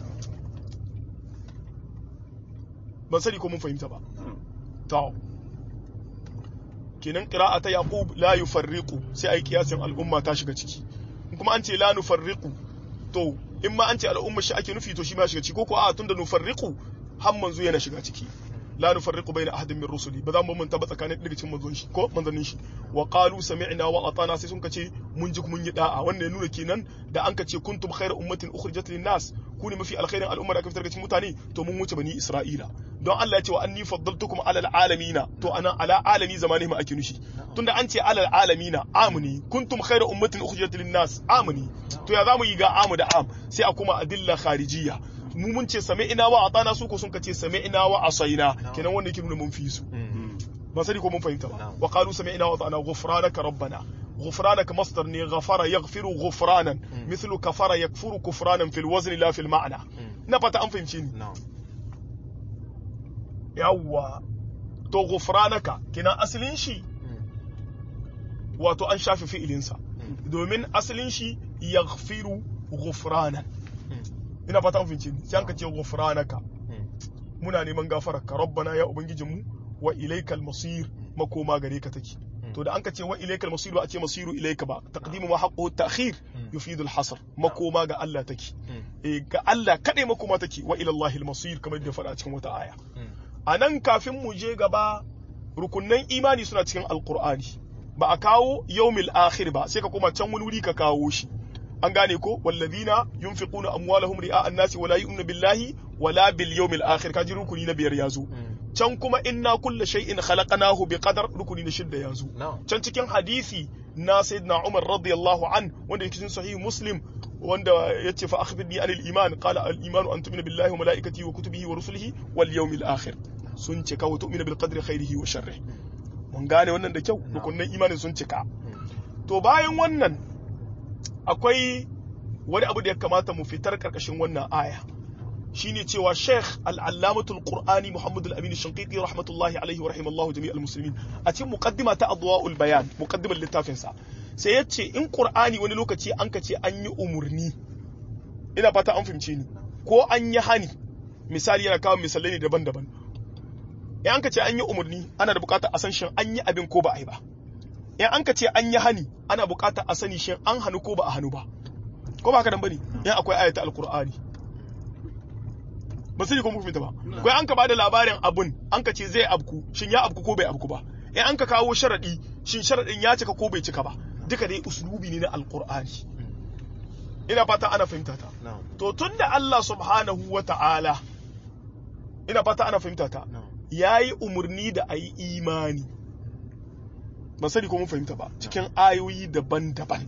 ban sani ko mun fahimta ba to kenan qira'a ta yaqub la yufarriqu sai ai kiyasin al'umma ta shiga ciki in kuma an ce la nufarriqu to in ma an ce al'umma shi ake nufi to shi ma shiga ciki ko ko a tunda nufarriqu har manzo yana shiga ciki la nufarriqu bayna ahadin min rusuli ba za mu manta ba tsakanin daga cikin manzon shi ko manzannin shi wa qalu sami'na wa atana sai sun kace mun ji mun yi da'a wannan ya nuna kenan da an kace kuntum khayra ummatin ukhrijat lin nas ku ne mafi alkhairin al'umma da aka fitar daga cikin mutane to mun wuce bani isra'ila don Allah ya ce wa anni faddaltukum ala alamina to ana ala alami zamani ma ake nushi tunda an ce ala alamina amuni kuntum khayra ummatin ukhrijat lin nas amuni to ya zamu yi ga amu da am sai a kuma adilla kharijiyya mu mun ce same ina wa atana su ko sun kace same ina wa asaina kenan wanda yake nuna mun fi su ba sani ko mun fahimta ba wa qalu same ina wa atana ghufranaka rabbana غفرانك مصدر ني غفر يغفر غفرانا مثل كفر يكفر كفرانا في الوزن لا في المعنى نبتا an fahimce ni na'am yawwa to ghufranaka kina asalin shi wato an shafe fi'ilinsa domin asalin shi yaghfiru ghufranan ina fata an fahimce ni sai an ka ce ghufranaka muna neman gafararka rabbana ya ubangijinmu wa ilaikal masir makoma gare ka take to da an ka ce wa ilaikal masir ba a ce masiru ilaika ba taqdimu ma haqqu ta'khir yufidu al-hasr makoma ga Allah take eh ga Allah kadai makoma take wa ila Allah al-masir kamar da faɗa cikin wata aya anan kafin mu je gaba rukunnan imani suna cikin alqur'ani ba a kawo yawmil akhir ba sai ka koma can wani wuri ka kawo shi an gane ko wallazina yunfiquna amwalahum ri'a an-nasi wala yu'minu billahi wala bil yawmil akhir kaji rukuni na biyar yazo can kuma inna kulla shay'in khalaqnahu bi qadar rukuni na shidda yazo na'am can cikin hadisi na sayyidina Umar radiyallahu an wanda yake cikin sahih Muslim wanda yace fa akhbirni anil iman qala al iman an tu'mina billahi wa malaikatihi wa kutubihi wa rusulihi wal yawmil akhir sun cika wa tu'mina bil qadri khairihi wa sharrihi mun gane wannan da kyau rukunin imanin sun cika to bayan wannan akwai wani abu da ya kamata mu fitar karkashin wannan aya shine cewa Sheikh Al-Allamatul Qur'ani Muhammad Al-Amin Shanqiti rahmatullahi alaihi wa rahimallahu jami'al muslimin a cikin muqaddima ta Adwa'ul Bayan muqaddimar littafin sa sai yace in Qur'ani wani lokaci an ka ce an yi umurni ina fata an fahimce ni ko an yi hani misali yana kawo misalai ne daban-daban in an ka ce an yi umurni ana da bukatar a san shin an yi abin ko ba a yi ba in an ka ce an yi hani ana bukatar a sani shin an hannu ko ba a hannu ba ko ba haka nan bane in akwai ayata alqur'ani ba sai ko muku ba ko an ka bada labarin abun an ka ce zai abku shin ya abku ko bai abku ba in an ka kawo sharadi shin sharadin ya cika ko bai cika ba duka dai uslubi ne na alqur'ani ina fata ana fahimta ta na'am to tunda Allah subhanahu wa ta'ala ina fata ana fahimta ta na'am yayi umurni da ayi imani ban sani ko mun fahimta ba cikin ayoyi daban-daban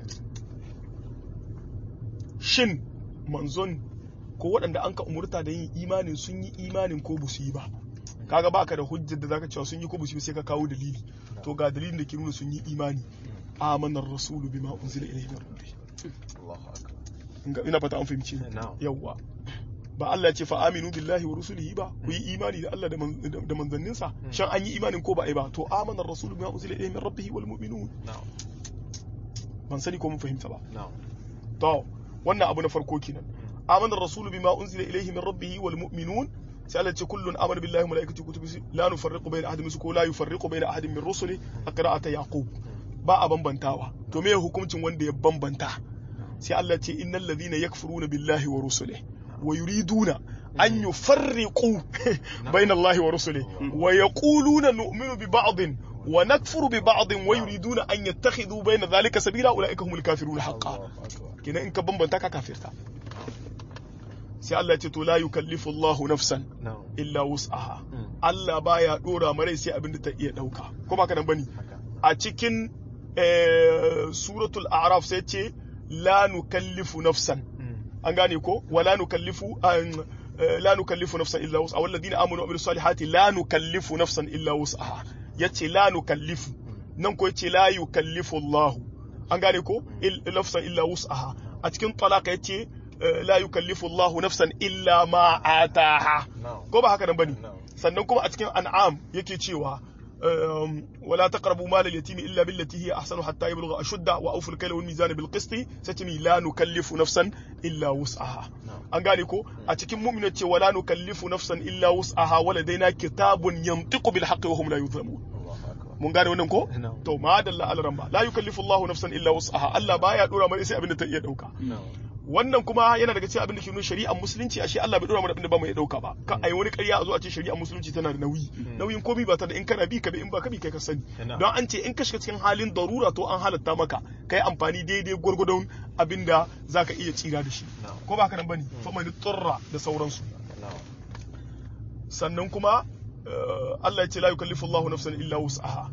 shin manzon ko waɗanda an ka umurta da yin imanin sun yi imanin ko ba su yi ba kaga baka da hujjar da zaka cewa sun yi ko ba su yi ba sai ka kawo dalili to ga dalilin da ke nuna sun yi imani amanar rasulu bima unzila ilayhi min rabbih Allahu akbar Nga- ina fata an fahimci ni na'am yawwa ba Allah ya ce fa aminu billahi wa rusulihi ba ku yi imani da Allah da man- da da manzanninsa shan an yi imanin ko ba ai ba to amanar rasulu bima unzila ilayhi min rabbih wal mu'minun na'am ban sani ko mun fahimta ba na'am to wannan abu na farko kenan amana rasulu bima unzila ilayhi min rabbih wal mu'minun sai Allah ce kullun amana billahi wa malaikatihi wa kutubihi la nufarriqu bayna ahadin min ko la yufarriqu bayna ahadin min rusuli a qira'ata yaqub ba a bambantawa to me hukuncin wanda ya bambanta sai Allah ce innal ladhina yakfuruna billahi wa rusulihi wa yuriduna an yufarriqu bayna Allahi wa rusulihi wa yaquluna nu'minu bi ba'din wa nakfuru bi ba'din wa yuriduna an yattakhidhu bayna dhalika sabila ulaika humul kafiruna haqqan Allahu akbar kenan in ka bambanta ka kafirta sai Allah ya ce to la yukallifu Allahu nafsan na'am illa wus'aha Mm. Allah baya dora marai sai abin da ta iya dauka ko baka nan bane haka a cikin eh, suratul a'raf sai ce la nukallifu nafsan Mm. an gane ko wala nukallifu an eh, la nukallifu nafsan illa wus'aha walladina amanu wa amilus salihati la nukallifu nafsan illa wus'aha yace la nukallifu nan ko yace la yukallifu Allah an gane ko il- nafsan illa wus'aha a cikin talaka yace eh, la yukallifu Allah nafsan illa ma ataha na'am ko ba haka nan bane na'am sannan kuma a cikin an'am yake cewa um, wala taqrabu mal al-yatim illa billati hiya ahsanu hatta yablugha ashudda wa awful kayla wal mizana bil qisti satimi la nukallifu nafsan illa wus'aha na'am an gane ko a cikin mu'mina ce wala nukallifu nafsan illa wus'aha waladaina kitabun yantiqu bil haqqi wa hum la yuzlamun Allahu akbar mun gane wannan ko na'am to ma dalla alaran ba la yukallifu Allahu nafsan illa wus'aha Allah baya dora mai sai abin da ta iya dauka na'am wannan kuma yana daga cikin abin da ke nuna shari'ar musulunci ashe Allah bai dora mana abin da ba mu iya dauka ba kan ai wani ƙarya a zo a ce shari'ar musulunci tana da nauyi nauyin komai ba ta da in kana bi ka bi in ba ka bi kai ka sani Ina. don an ce in ka shiga cikin halin darura to an halatta maka kai amfani daidai gwargwadon abin da zaka iya tsira da shi na'am ko ba haka nan bane fa man turra da sauransu na'am sannan kuma eh, Allah ya ce la yukallifu Allahu nafsan illa wus'aha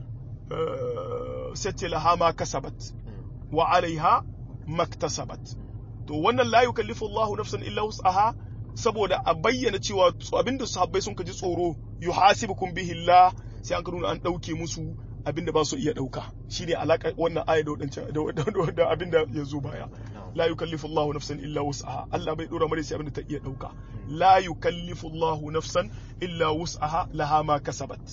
Eh, sai ce laha ma kasabat Mm. wa alaiha maktasabat to wannan la yukallifu Allahu nafsan illa wus'aha saboda a bayyana cewa abinda sahabbai sun kaji tsoro yuhasibukum bihi Allah sai an nuna an dauke musu abinda ba su iya dauka shine alaka wannan aya da wadancan da- da da abinda ya zo baya na'am la yukallifu Allahu nafsan illa wus'aha Allah bai dora mare sai abinda ta iya dauka la yukallifu Allahu nafsan illa wus'aha laha ma kasabat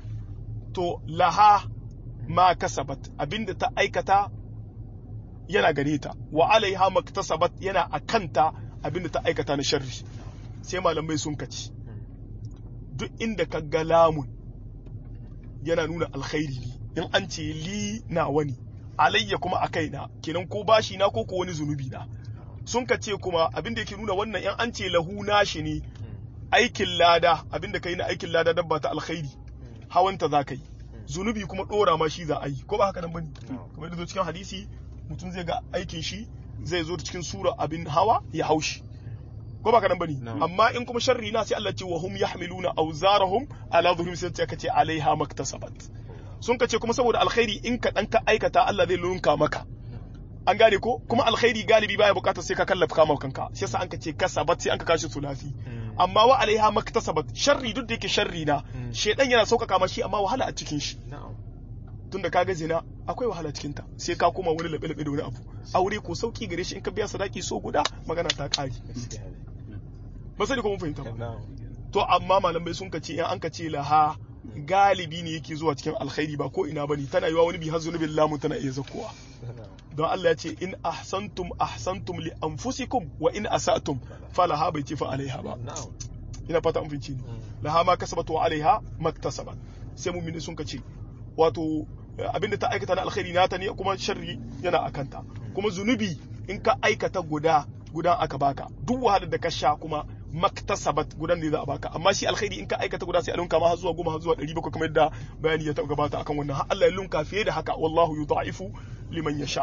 to laha ma kasabat abinda ta aikata yana gare ta wa alaiha maktasabat yana a kanta abinda ta aikata na sharri sai malamai sun kaci duk inda ka ga lamun yana nuna alkhairi ne in an ce li na wani alayya kuma a kaina kenan ko bashi na ko ko wani zunubi na sun kace kuma abinda yake nuna wannan in an ce lahu nashi ne aikin lada abinda kai na aikin lada dabba ta alkhairi hawanta za ka yi zunubi kuma dora ma shi za a yi ko ba haka nan bane kamar yadda zo cikin hadisi mutum zai ga aikin shi zai zo cikin sura abin hawa ya haushi ko ba haka nan bane Na'am. amma in kuma sharri na sai Allah ce wa hum yahmiluna awzarahum ala dhuhrim sai ta kace alaiha maktasabat sun kace kuma saboda alkhairi in ka dan ka aikata Allah zai lunka maka an gane ko kuma alkhairi galibi baya bukatar sai ka kallafa kama kanka shi yasa an ka ce kasabat sai an ka kashi sulasi amma wa alaiha maktasabat sharri duk da yake sharri na Mm. shedan yana sauƙaƙa ma shi amma wahala a cikin shi na'am tunda kaga zina akwai wahala cikin ta sai ka koma wani labe labe da wani abu aure ko sauki gare shi in ka biya sadaki so guda magana ta kare gaskiya ne ba sani ko mun fahimta ba na'am to amma malamai sun kace in an kace laha galibi ne yake zuwa cikin alkhairi ba ko ina bane tana yiwa wani bi har zunubin lamu tana iya zakkowa don Allah ya ce in ahsantum ahsantum li anfusikum wa in asatum falaha bai ce fa alaiha ba na'am ina fata an fahimci ni laha ma kasabat wa alaiha maktasabat sai mu'mini sun kace wato eh, abinda ta aikata na alkhairi nata ne kuma sharri yana akanta kuma zunubi in ka aikata guda gudan aka baka duk wahalar da ka sha kuma maktasabat gudan ne za a baka amma shi alkhairi in ka aikata guda sai a lunka ma har zuwa goma har zuwa ɗari bakwai kamar yadda bayani ya taɓa gabata akan wannan har Allah ya lunka fiye da haka wallahu yudha'ifu liman yasha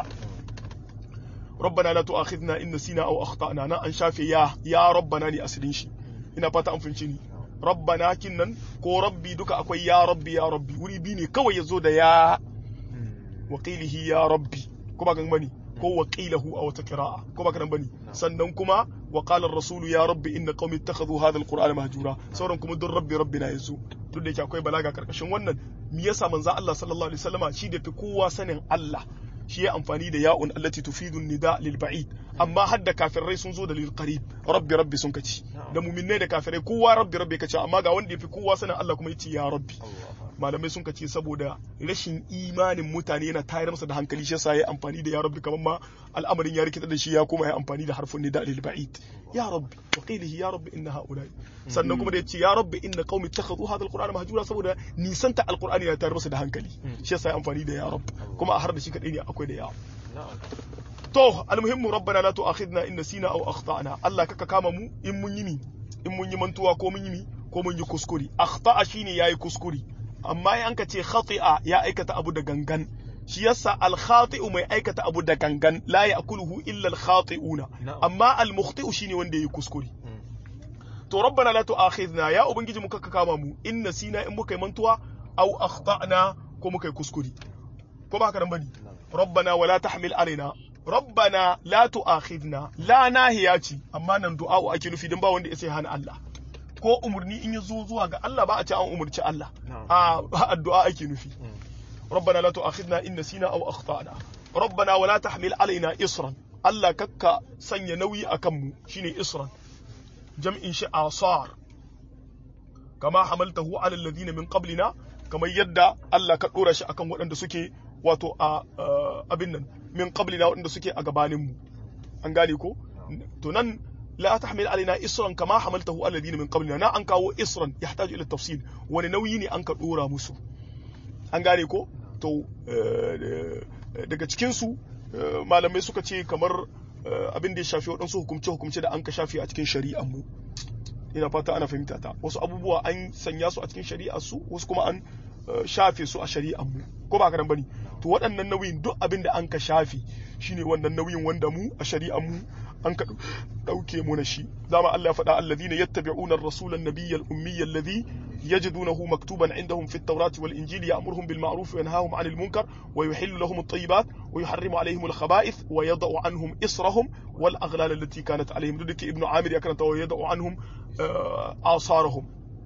ربنا لا تؤاخذنا إن نسينا أو أخطأنا نا أن شافي يا يا ربنا ني أسرين شي ina fata an fahimci ni rabbana kinnan ko rabbi duka akwai ya rabbi ya rabbi wuri bi ne kawai yazo da ya waqilihi ya rabbi ko ba gan bane ko waqilahu a wata qira'a ko ba kan bane sannan kuma wa qala ar-rasul ya rabbi inna qaumi ittakhadhu hadha al-qur'ana mahjura sauran kuma dun rabbi rabbina yazo duk da yake akwai balaga karkashin wannan me yasa manzo Allah sallallahu alaihi wasallama shi da fi kowa sanin Allah shi ya amfani da ya'un allati tufidu nida lil ba'id amma hadda kafirai sun zo da lil qarib rabbi rabbi sun kaci da mu'minai da kafirai kowa rabbi rabbi kace amma ga wanda yafi kowa sanin Allah kuma yace ya rabbi malamai sun kace saboda rashin imanin mutane yana tayar masa da hankali shi yasa ya amfani da ya rabbi kamar ma al'amarin ya rikita da shi ya kuma ya amfani da harfin nida lil ba'id ya rabbi wa qilihi ya rabbi inna haula'i sannan kuma da yace ya rabbi inna qaumi ittakhadhu hadha alqur'ana mahjura saboda nisanta alqur'ani ya tayar masa da hankali shi yasa ya amfani da ya rabbi kuma a har da shi kadai ne akwai da ya to almuhimmu rabbana la tu'akhidna in nasina aw akhtana Allah kaka kama mu in mun yi mi in mun yi mantuwa ko mun yi mi ko mun yi kuskure akhta'a shine yayi kuskure amma in ka ce khati'a ya aikata abu da gangan shi yasa al-khati'u mai aikata abu da gangan la ya'kuluhu illa al-khati'una amma al-mukhti'u shine wanda yayi kuskure to rabbana la tu'akhidna ya ubangiji mu kaka kama mu in nasina in muka yi mantuwa aw akhtana ko muka yi kuskure ko ba haka nan bane rabbana wala tahmil alaina rabbana la tu'akhidna la nahiya ce amma nan du'a ake nufi dan ba wanda ya sai hana Allah ko umurni in ya zo zuwa ga Allah ba a ce an umurci Allah a addu'a ake nufi rabbana la tu'akhidna in nasina aw akhtana rabbana wala tahmil alaina isran Allah kakka sanya nauyi akan mu shine isran jam'in shi asar kama hamaltahu ala alladhina min qablina kamar yadda Allah ka dora shi akan waɗanda suke wato a abin nan min qablina waɗanda suke a gabanin mu an gane ko to nan la tahmil alaina isran kama hamaltahu alladhina min qablina na an kawo isran yahtaju ila tafsil wani nauyi ne an ka dora musu an gane ko to daga cikin su malamai suka ce kamar abin da ya shafi waɗansu hukumce hukumce da an ka shafi a cikin shari'ar mu ina fata ana fahimta ta wasu abubuwa an sanya su a cikin shari'ar su wasu kuma an shafe su a shari'ar mu ko ba karan bane to waɗannan nauyin duk abin da an ka shafe shine wannan nauyin wanda mu a shari'ar mu an ka dauke mu na shi dama Allah ya faɗa alladhina yattabi'una ar-rasula an-nabiyya al-ummiyya alladhi yajidunahu maktuban indahum fi at-taurati wal injili ya'muruhum bil ma'ruf wa yanhahum 'anil munkar wa yuhillu lahum at-tayyibat wa yuharrimu 'alayhim al-khaba'ith wa yad'u 'anhum israhum wal aghlal allati kanat 'alayhim duk ibnu amir ya karanta wa yad'u 'anhum asarahum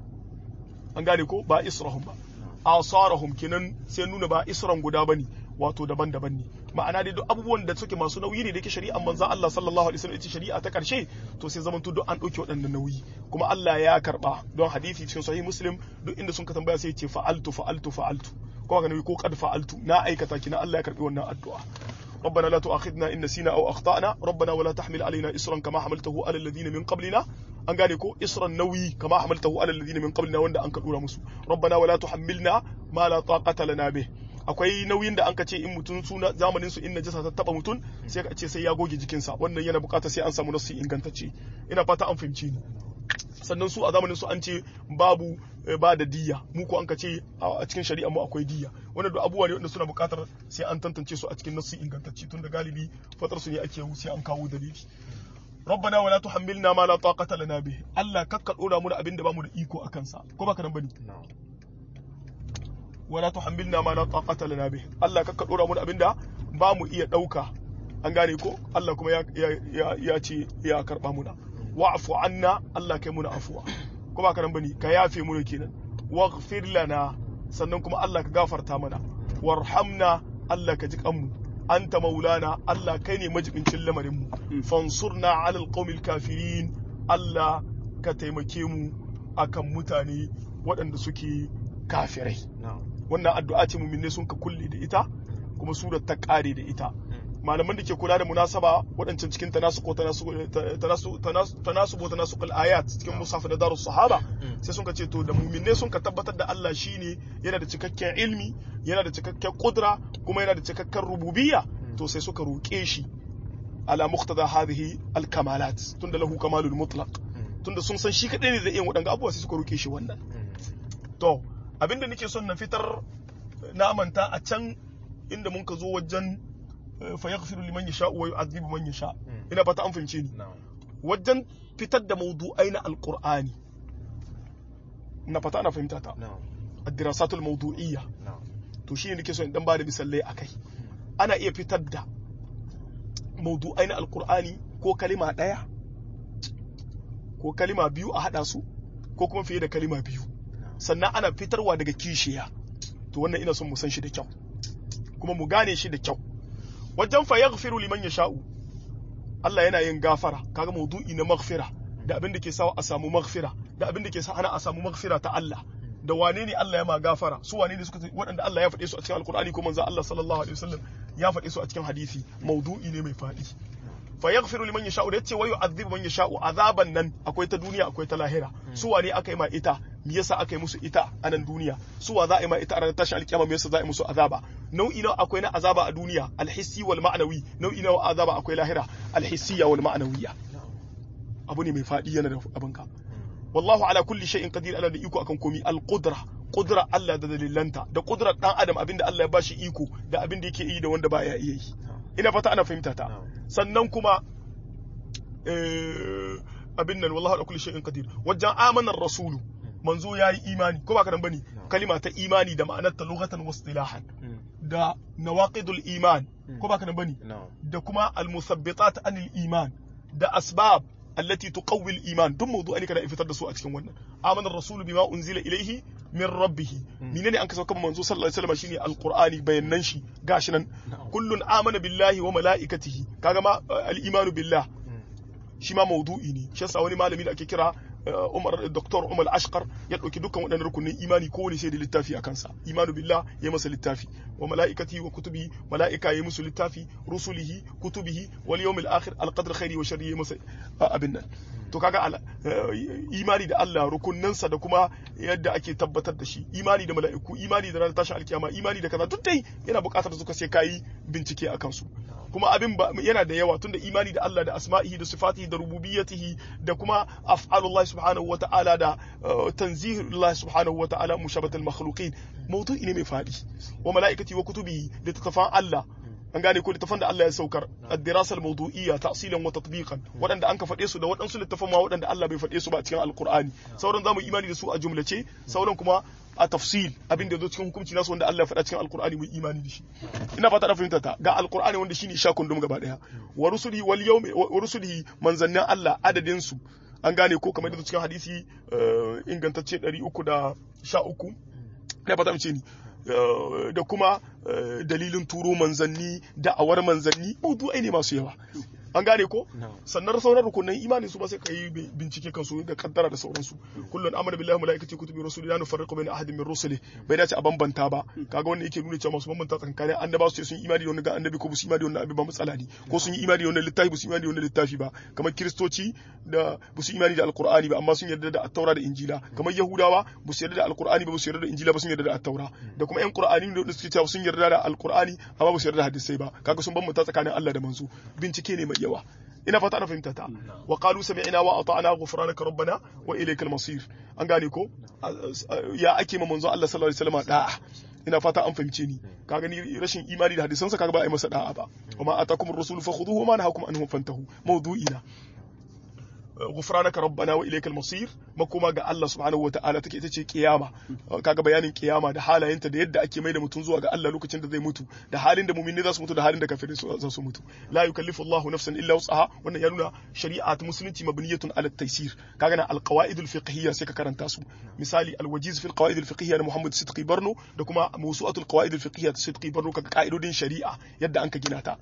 an gane ko ba israhum ba asarahum kenan sai nuna ba isran guda bane wato daban-daban ne ma'ana dai duk abubuwan da suke masu nauyi ne da yake shari'an manzon Allah sallallahu alaihi wasallam ita shari'a ta karshe to sai zaman duk an dauke waɗannan nauyi kuma Allah ya karba don hadisi cikin sahih muslim duk inda sun ka tambaya sai ya ce fa'altu fa'altu fa'altu ko ga nauyi ko qad fa'altu na aikata kina Allah ya karbi wannan addu'a ربنا لا تؤاخذنا إن نسينا أو أخطأنا ربنا ولا تحمل علينا إسرا كما حملته على الذين من قبلنا an gane ko isran nauyi kama hamaltahu ala alladhina min qablina wanda an ka dora musu rabbana wala tuhammilna ma la taqata lana bih akwai nauyin da an ka ce in mutun suna zamanin su in najasa ta taba mutun sai ka ce sai ya goge jikinsa wannan yana bukata sai an samu nasu ingantacce ina fata an fahimci ni sannan su a zamanin su an ce babu ba da diya mu ko an ka ce a cikin shari'a mu akwai diya wanda duk abubuwa ne wanda suna bukatar sai an tantance su a cikin nasu ingantacce tunda galibi fatar su ne ake sai an kawo dalili ربنا ولا تحملنا ما لا طاقة لنا به الله كك دورا mu da abin da bamu da iko akan sa ko baka nan bane wala tuhammilna ma la taqata lana bih Allah kakka dora mu da abin da bamu iya dauka an gane ko Allah kuma ya ya ya ce ya karba muna wa'fu anna Allah kai muna afuwa ko baka nan bane ka yafe mu kenan waghfir lana sannan kuma Allah ka gafarta mana warhamna Allah ka ji kanmu anta maulana Allah kai ne majibincin lamarinmu fansurna alal qaumil kafirin Allah ka taimake mu akan mutane waɗanda suke kafirai wannan addu'a ce muminne sun ka kulle da ita kuma surar ta ƙare da ita malaman da ke kula da munasaba waɗancan cikin tanasuko tanasubo tanasukul ayat cikin musaf da darus sahaba sai sun ka ce to da muminne sun ka tabbatar da Allah shine yana da cikakken ilmi yana da cikakken kudra kuma yana da cikakken rububiyya to sai suka roƙe shi ala muqtada hadhihi al kamalat tunda lahu kamalul mutlaq tunda sun san shi kadai ne zai iya waɗanga abubuwa sai suka roƙe shi wannan to abinda nake son na fitar na manta a can inda mun ka zo wajen fa yaghfiru liman yasha wa yu'adhibu man yasha ina fata an fahimce ni wajen fitar da mawdu'ai na alqur'ani na fata ana fahimta ta ad-dirasatul mawdu'iyya to shi ne nake so in dan bada misalai akai ana iya fitar da mawdu'ai na alqur'ani ko kalima daya ko kalima biyu a hada su ko kuma fiye da kalima biyu sannan ana fitarwa daga kishiya to wannan ina son mu san shi da kyau kuma mu gane shi da kyau wajen fa yaghfiru liman yasha'u Allah yana yin gafara kaga maudu'i na maghfira da abin da ke sa a samu maghfira da abin da ke sa ana a samu maghfira ta Allah da wane ne Allah ya ma gafara su wane ne suka waɗanda Allah ya faɗe su a cikin alkur'ani ko manzo Allah sallallahu alaihi wasallam ya faɗe su a cikin hadisi maudu'i ne mai faɗi fa yaghfiru liman yasha'u da yace wa yu'adhibu man yasha'u azaban nan akwai ta duniya akwai ta lahira su wane aka yi ma ita me yasa aka yi musu ita a nan duniya su wa za a yi ma ita a ranar tashin alkiyama me yasa za a yi musu azaba nau'i na akwai na azaba a duniya alhissi wal ma'anawi nau'i na azaba akwai lahira alhissiya wal ma'anawiyya abu ne mai faɗi yana da abin ka wallahu ala kulli shay'in qadir ala da iko akan komi al qudra qudra Allah da dalilanta da qudrar dan adam abinda Allah ya bashi iko da abinda yake yi da wanda baya iya yi ina fata ana fahimta ta sannan kuma abin nan wallahu ala kulli shay'in qadir wajen amanar rasulu manzo yayi imani ko ba ka dan bane kalima ta imani da ma'anar ta lughatan wa istilahan da nawaqidul iman ko ba ka dan bane da kuma al musabbitat anil iman da asbab allati tuqawwi al iman duk mawdu'a ne kana fitar da su a cikin wannan amana ar-rasul bima unzila ilayhi min rabbih menene an kasauka manzo sallallahu alaihi wasallam shine alqur'ani bayanan shi gashi nan kullun amana billahi wa malaikatihi kaga ma al-imanu billah shi ma maudu'i ne shi yasa wani malami da ake kira Umar Dr. Umar Ashqar ya dauki dukkan waɗannan rukunin imani ko wani sai da littafi a kansa imanu billah ya masa littafi wa malaikati wa kutubi malaika ya musu littafi rusulihi kutubihi wal yawmil akhir al qadr khairi wa sharri ya masa abin nan to kaga imani da Allah rukunnansa da kuma yadda ake tabbatar da shi imani da mala'iku imani da ranar tashin alkiyama imani da kaza duk dai yana buƙatar suka sai kayi bincike akan su kuma abin yana da yawa tunda imani da Allah da asma'ihi da sifatihi da rububiyyatihi da kuma af'alullah subhanahu wa ta'ala da tanzihullah subhanahu wa ta'ala mushabatul makhluqin mawdu'i ne mai fadi wa mala'ikati wa kutubihi da tafan Allah an gane ko littafan da Allah ya saukar ad-dirasa al-mawdu'iyya ta'silan wa tatbiqan waɗanda an ka faɗe su da waɗansu littafan ma waɗanda Allah bai faɗe su ba a cikin alqur'ani sauran zamu imani da su a jumlace sauran kuma a tafsil abin da zo cikin hukunci nasu wanda Allah ya faɗa cikin alqur'ani mu imani da shi ina fata da fahimta ta ga alqur'ani wanda shine sha kundum gaba daya wa rusulihi wal yawmi wa rusulihi manzannin Allah adadin su an gane ko kamar da cikin hadisi ingantacce 313 ina fata mace ni da kuma dalilin turo manzanni da'awar manzanni maudu'ai ne masu yawa an gane ko sannan sauran rukunan imani su ba sai ka yi bincike kan su da kaddara da sauransu kullun amana billahi malaikati kutubi rusuli la nufarriqu baina ahadin min rusuli bai dace a bambanta ba kaga wannan yake nuna cewa masu bambanta tsakanin annaba su ce sun imani da wannan ga annabi ko su imani da wannan abin ba matsala ne ko sun yi imani da wannan littafi ba su imani da wannan littafi ba kamar kiristoci da ba su imani da alqur'ani ba amma sun yarda da at-taura da injila kamar yahudawa ba su yarda da alqur'ani ba ba su yarda da injila ba sun yarda da at-taura da kuma yan qur'ani da suke cewa sun yarda da alqur'ani amma ba su yarda da hadisai ba kaga sun bambanta tsakanin Allah da manzo bincike ne mai yawa ina fata ana fahimta ta wa qalu sami'na wa ata'na ghufranaka rabbana wa ilaykal masir an gane ko ya ake ma manzo Allah sallallahu alaihi wasallam da'a ina fata an fahimce ni ka gani rashin imani da hadisansa kaga ba a yi masa da'a ba wa ma atakum ar-rasul fakhudhuhu wa ma nahakum anhu fantahu mawdu'ina ghufranaka rabbana wa ilaykal masir makoma ga Allah subhanahu wataala take ita ce kiyama kaga bayanin kiyama da halayenta da yadda ake mai da mutum zuwa ga Allah lokacin da zai mutu da halin da mu'mini za su mutu da halin da kafirai za su mutu la yukallifu Allahu nafsan illa wus'aha wannan ya nuna shari'a ta musulunci mabniyatun ala taysir kaga na alqawaid alfiqhiyya sai ka karanta su misali alwajiz fi alqawaid alfiqhiyya na Muhammad Sidqi Barno da kuma mawsu'atul qawaid alfiqhiyya ta Sidqi Barno kaga ka'idodin shari'a yadda an ka gina ta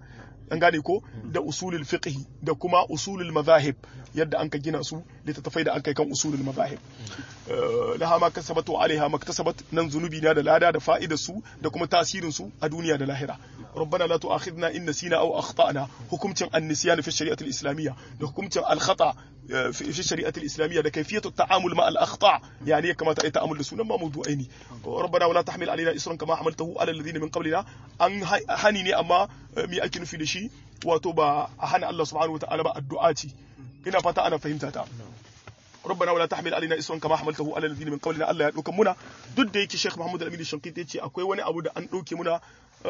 an gane ko da usulul fiqh da kuma usulul mazahib yadda an ka gina su littattafai da an kai kan usulul mazahib laha ma kasabat wa alaiha maktasabat nan zunubi na da lada da fa'idar su da kuma tasirin su a duniya da lahira ربنا لا تؤاخذنا إن نسينا أو أخطأنا حكمت النسيان في الشريعة الإسلامية حكمت الخطأ في الشريعة الإسلامية ده كيفية التعامل مع الأخطاء يعني كما تأتي تعامل لسنة ما موضوعين ربنا ولا تحمل علينا إسرا كما حملته على الذين من قبلنا أن هنيني أما مي أكن في دشي وتوبا هنا الله سبحانه وتعالى الدعاتي ina fata ana fahimta ta ربنا ولا تحمل علينا اسرا كما حملته على الذين من قبلنا Allah ya dauka muna duk da yake Sheikh Muhammad Al-Amin Shankiti yace akwai wani abu da an dauke muna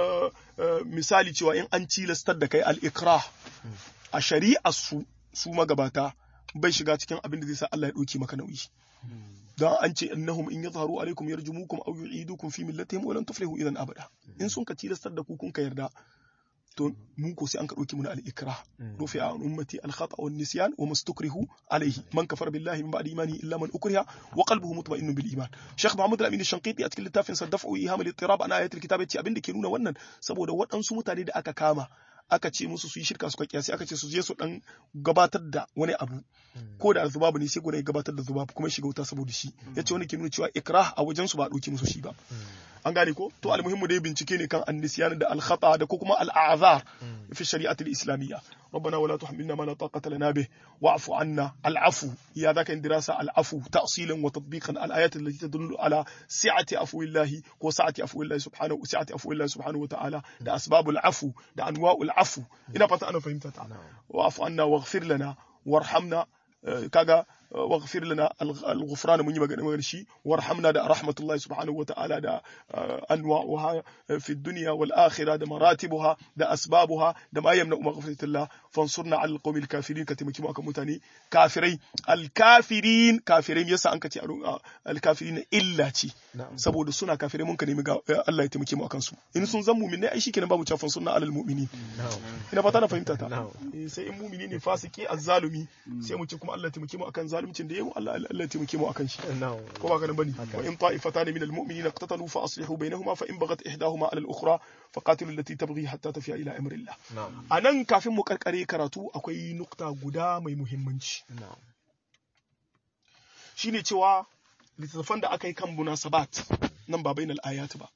misali cewa in an tilastar da kai al-ikrah a shari'ar su su magabata bai shiga cikin abin da zai sa Allah ya dauke maka nauyi dan an ce innahum in yadhharu alaikum yarjumukum aw yu'idukum fi millatihim wa lan tuflihu idan abada in sun ka tilastar da ku kun ka yarda to mun ko sai an ka dauki mun al-ikrah rufi an ummati al-khata wa nisyan wa mustakrihu alayhi man kafara billahi min ba'di imani illa man ukriha wa qalbuhu mutma'innun bil iman Sheikh Muhammad Al-Amin Shanqiti a cikin littafin sa daf'u iham al-ittirab ana ayatul kitab yace abin da ke nuna wannan saboda waɗansu mutane da aka kama aka ce musu su yi shirka suka kiyasi aka ce su je su dan gabatar da wani abu ko da zubabu ne sai gudan ya gabatar da zubabu kuma shiga wuta saboda shi yace wani ke nuna cewa ikrah a wajen su ba dauki musu shi ba an gane ko to almuhimmu dai bincike ne kan annisyan da alkhata da ko kuma al'azar fi shari'ati al-islamiyya ربنا ولا تحملنا ما لا طاقة لنا به واعف عنا العفو يا ذاك دراسة العفو تأصيلا وتطبيقا الآيات التي تدل على سعة عفو الله وسعة عفو الله سبحانه وسعة عفو الله سبحانه وتعالى ده أسباب العفو ده أنواع العفو إذا بطأ أنا فهمت تعالى واعف عنا واغفر لنا وارحمنا كذا واغفر لنا الغفران من يمغن شي وارحمنا ده رحمة الله سبحانه وتعالى ده أنواعها في الدنيا والآخرة ده مراتبها ده أسبابها ده ما يمنع مغفرة الله فانصرنا على القوم الكافرين كتمكي مؤكا متاني كافرين الكافرين كافرين يسا أنك تي الكافرين إلا تي سبو ده سنة كافرين ممكن يمغا الله يتمكي مؤكا سو إن سن زمو من أي شيء كنا بابو فانصرنا على المؤمنين ina fata na fahimta ta sai in mumini ne fasiki azzalumi sai mu ce kuma Allah ya taimake mu akan zaluncin da yayi Allah Allah ya taimake mu akan shi ko ba kana bane wa in ta'ifatan min almu'minina iqtatalu fa aslihu bainahuma fa in baghat ihdahuma ala al-ukhra fa qatilu allati tabghi hatta tafiya ila amrillah anan kafin mu karkare karatu akwai nukta guda mai muhimmanci shine cewa littattafan da aka yi kan munasabat nan ba bainal ayat ba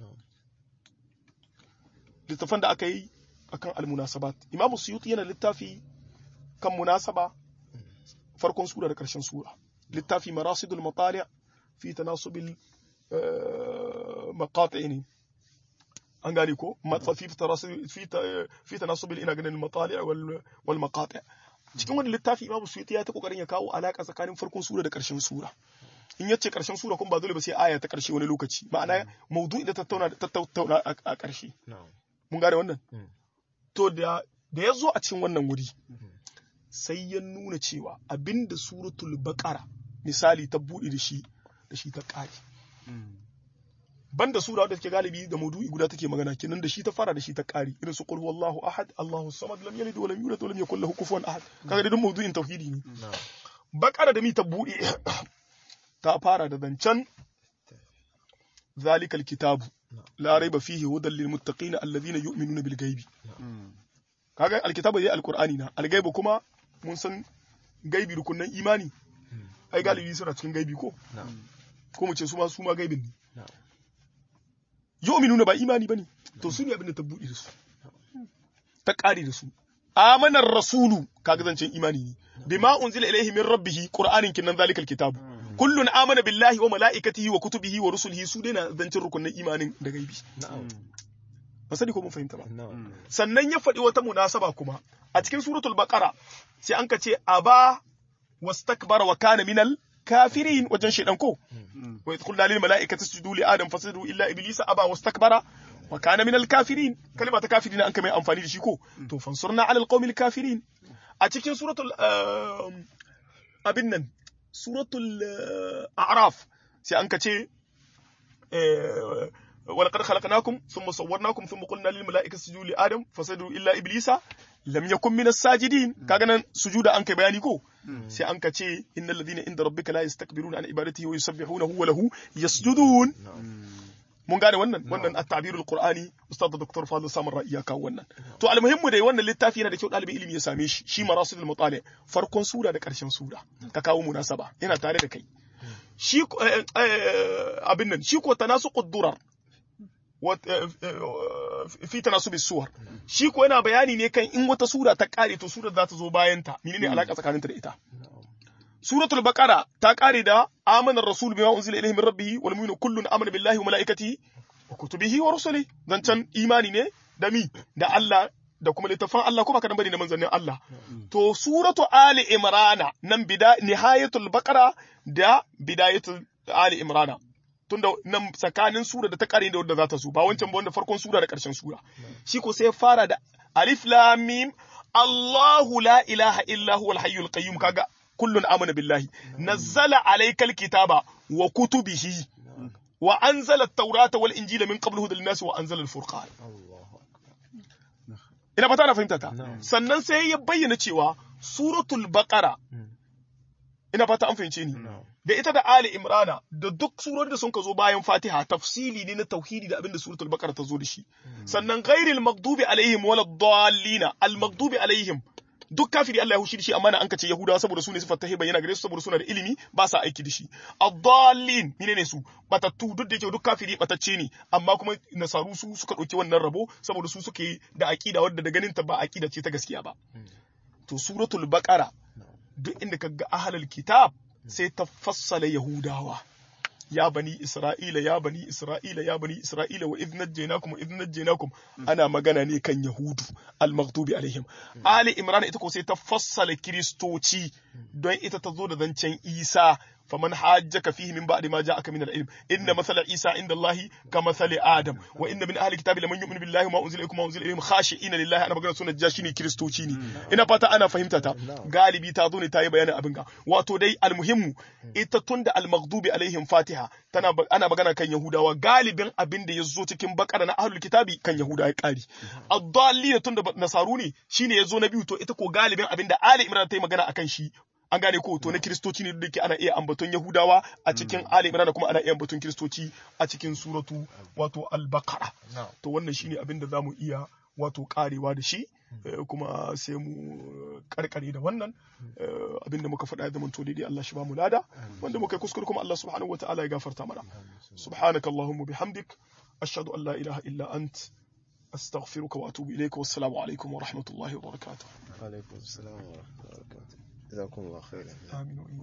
littattafan da aka yi akan almunasabat imam suyuti yana littafi kan munasaba farkon sura da karshen sura littafi marasidul matali fi tanasubil maqati ne an gane ko fi fi tanasubil ina ganin matali wal maqati cikin wani littafi imam suyuti ya ta kokarin ya kawo alaka tsakanin farkon sura da karshen sura in yace karshen sura kuma ba dole ba sai aya ta karshe wani lokaci ma'ana maudu'i da tattauna tattauna a karshe mun gane wannan to da da ya zo a cikin wannan wuri sai ya nuna cewa abinda suratul baqara misali ta buɗe da shi da shi ta ƙare banda sura wadda take galibi da maudu'i guda take magana kenan da shi ta fara da shi ta ƙare irin su qul huwallahu ahad allahu samad lam yalid wa lam yulad wa lam yakul lahu kufuwan ahad kaga da duk maudu'in tauhidi ne baqara da mi ta buɗe ta fara da zancen zalikal kitabu la raiba fihi hudan lil muttaqin alladhina yu'minuna bil ghaibi kaga alkitabu zai alqur'ani na algaibu kuma mun san gaibi rukunan imani ai galibi suna cikin gaibi ko ko mu ce su ma su ma gaibin ne yu'minuna ba imani bane to su ne abin da ta buɗe da su ta ƙare da su amanar rasulu kaga zancen imani ne bima unzila ilaihi min rabbihi qur'anin kinan zalikal kitabu kullun amana billahi wa mala'ikatihi wa kutubihi wa rusulihi su dai na zancen rukunin imanin da gaibi ba sani ko mun fahimta ba sannan ya faɗi wata munasaba kuma a cikin suratul baqara sai an ka ce aba wastakbara wa kana minal kafirin wajen shedan ko wa yadkhulu lil mala'ikati isjudu li adam fasjudu illa iblisa aba wastakbara wa kana minal kafirin kalma ta kafirin an ka mai amfani da shi ko to fansurna ala alqawmil kafirin a cikin suratul abin nan suratul a'raf sai an ka ce ولقد خلقناكم ثم صورناكم ثم قلنا للملائكة اسجدوا لآدم فسجدوا إلا إبليس لم يكن من الساجدين كاغنا سجود أنك بياني كو سي أنك تي إن الذين عند ربك لا يستكبرون عن عبادته ويسبحونه وله يسجدون mun gane wannan wannan at-tabirul qur'ani ustad dr fadl samar ra'i ya kawo wannan to almuhimmu dai wannan littafi yana da kyau ɗalibin ilimi ya same shi shi marasidul mutali farkon sura da ƙarshen sura ka kawo munasaba yana tare da kai shi abin nan shi ko tanasuqud durar fi tanasubi suwar shi ko yana bayani ne kan in wata sura ta kare to sura za ta zo bayan ta menene alaka tsakaninta da ita suratul baqara ta kare da amana rasul bima unzila ilayhi min rabbih wal mu'minu kullun amana billahi wa malaikatihi wa kutubihi wa rusulihi dan can imani ne da mi da Allah da kuma littafin Allah ko baka dan bane da manzannin Allah to suratu ali imrana nan bida nihayatul baqara da bidayatul ali imrana tunda nan tsakanin sura da ta kare da wanda za ta zo ba wancan ba wanda farkon sura da karshen sura shi ko sai fara da alif lam mim Allahu la ilaha illa huwal hayyul qayyum kaga kullun amana billahi nazzala alaykal kitaba wa kutubihi wa anzala at-taurata wal injila min qablu hudan lin-nas wa anzala al-furqan ina fata na fahimta ta sannan sai ya bayyana cewa suratul baqara ina fata an fahimce ni da ita da Ali Imrana da duk surori da sun ka zo bayan Fatiha tafsili ne na tauhidi da abinda suratul Baqara ta zo da shi sannan ghairil maghdubi alaihim wala dallina al maghdubi alaihim duk kafiri Allah ya hushi da shi amma na an kace Yahudawa saboda su ne sifar ta bayyana gare su saboda suna da ilimi ba sa aiki da shi ad-dallin menene su batattu duk da yake duk kafiri batacce ne amma kuma nasaru su suka dauki wannan rabo saboda su suke da aqida wadda da ganin ta ba aqida ce ta gaskiya ba to suratul baqara duk inda kaga ahlul kitab sai ta fassala Yahudawa. Ya bani Isra'ila, ya bani Isra'ila, ya bani Isra'ila wa idh najjaynakum wa idh najjaynakum ana magana ne kan Yahudu al-maghdubi alaihim. Ali Imran ita ko sai ta fassala Kiristoci don ita ta zo da zancen Isa فمن حاجك فيه من بعد ما جاءك من العلم ان مثل عيسى عند الله كمثل ادم وان من اهل الكتاب لمن يؤمن بالله وما انزل اليكم وما انزل اليهم خاشعين لله انا magana sunan jashini kristoci ne ina fata ana fahimta ta galibi ta zo ne ta yi bayanin abin ga wato dai almuhimmu ita tunda almaghdubi alaihim fatiha tana ana magana kan yahudawa galibin abin da ya zo cikin bakara na ahlul kitabi kan yahuda ya kari ad-dallin tunda nasaru ne shine ya zo na biyu to ita ko galibin abin da ali imran ta yi magana akan shi an gane ko to na kiristoci ne da ke ana iya ambaton yahudawa a cikin ali imran kuma ana iya ambaton kiristoci a cikin suratu wato al-baqara to wannan shine abin da zamu iya wato karewa da shi kuma sai mu karkare da wannan abin da muka faɗa da mun to daidai Allah shi ba mu lada wanda muka kuskure kuma Allah subhanahu wataala ya gafarta mana subhanakallahumma bihamdik ashhadu an la ilaha illa ant أستغفرك وأتوب إليك والسلام عليكم ورحمة الله وبركاته وعليكم السلام ورحمة الله وبركاته جزاكم الله خيرا آمين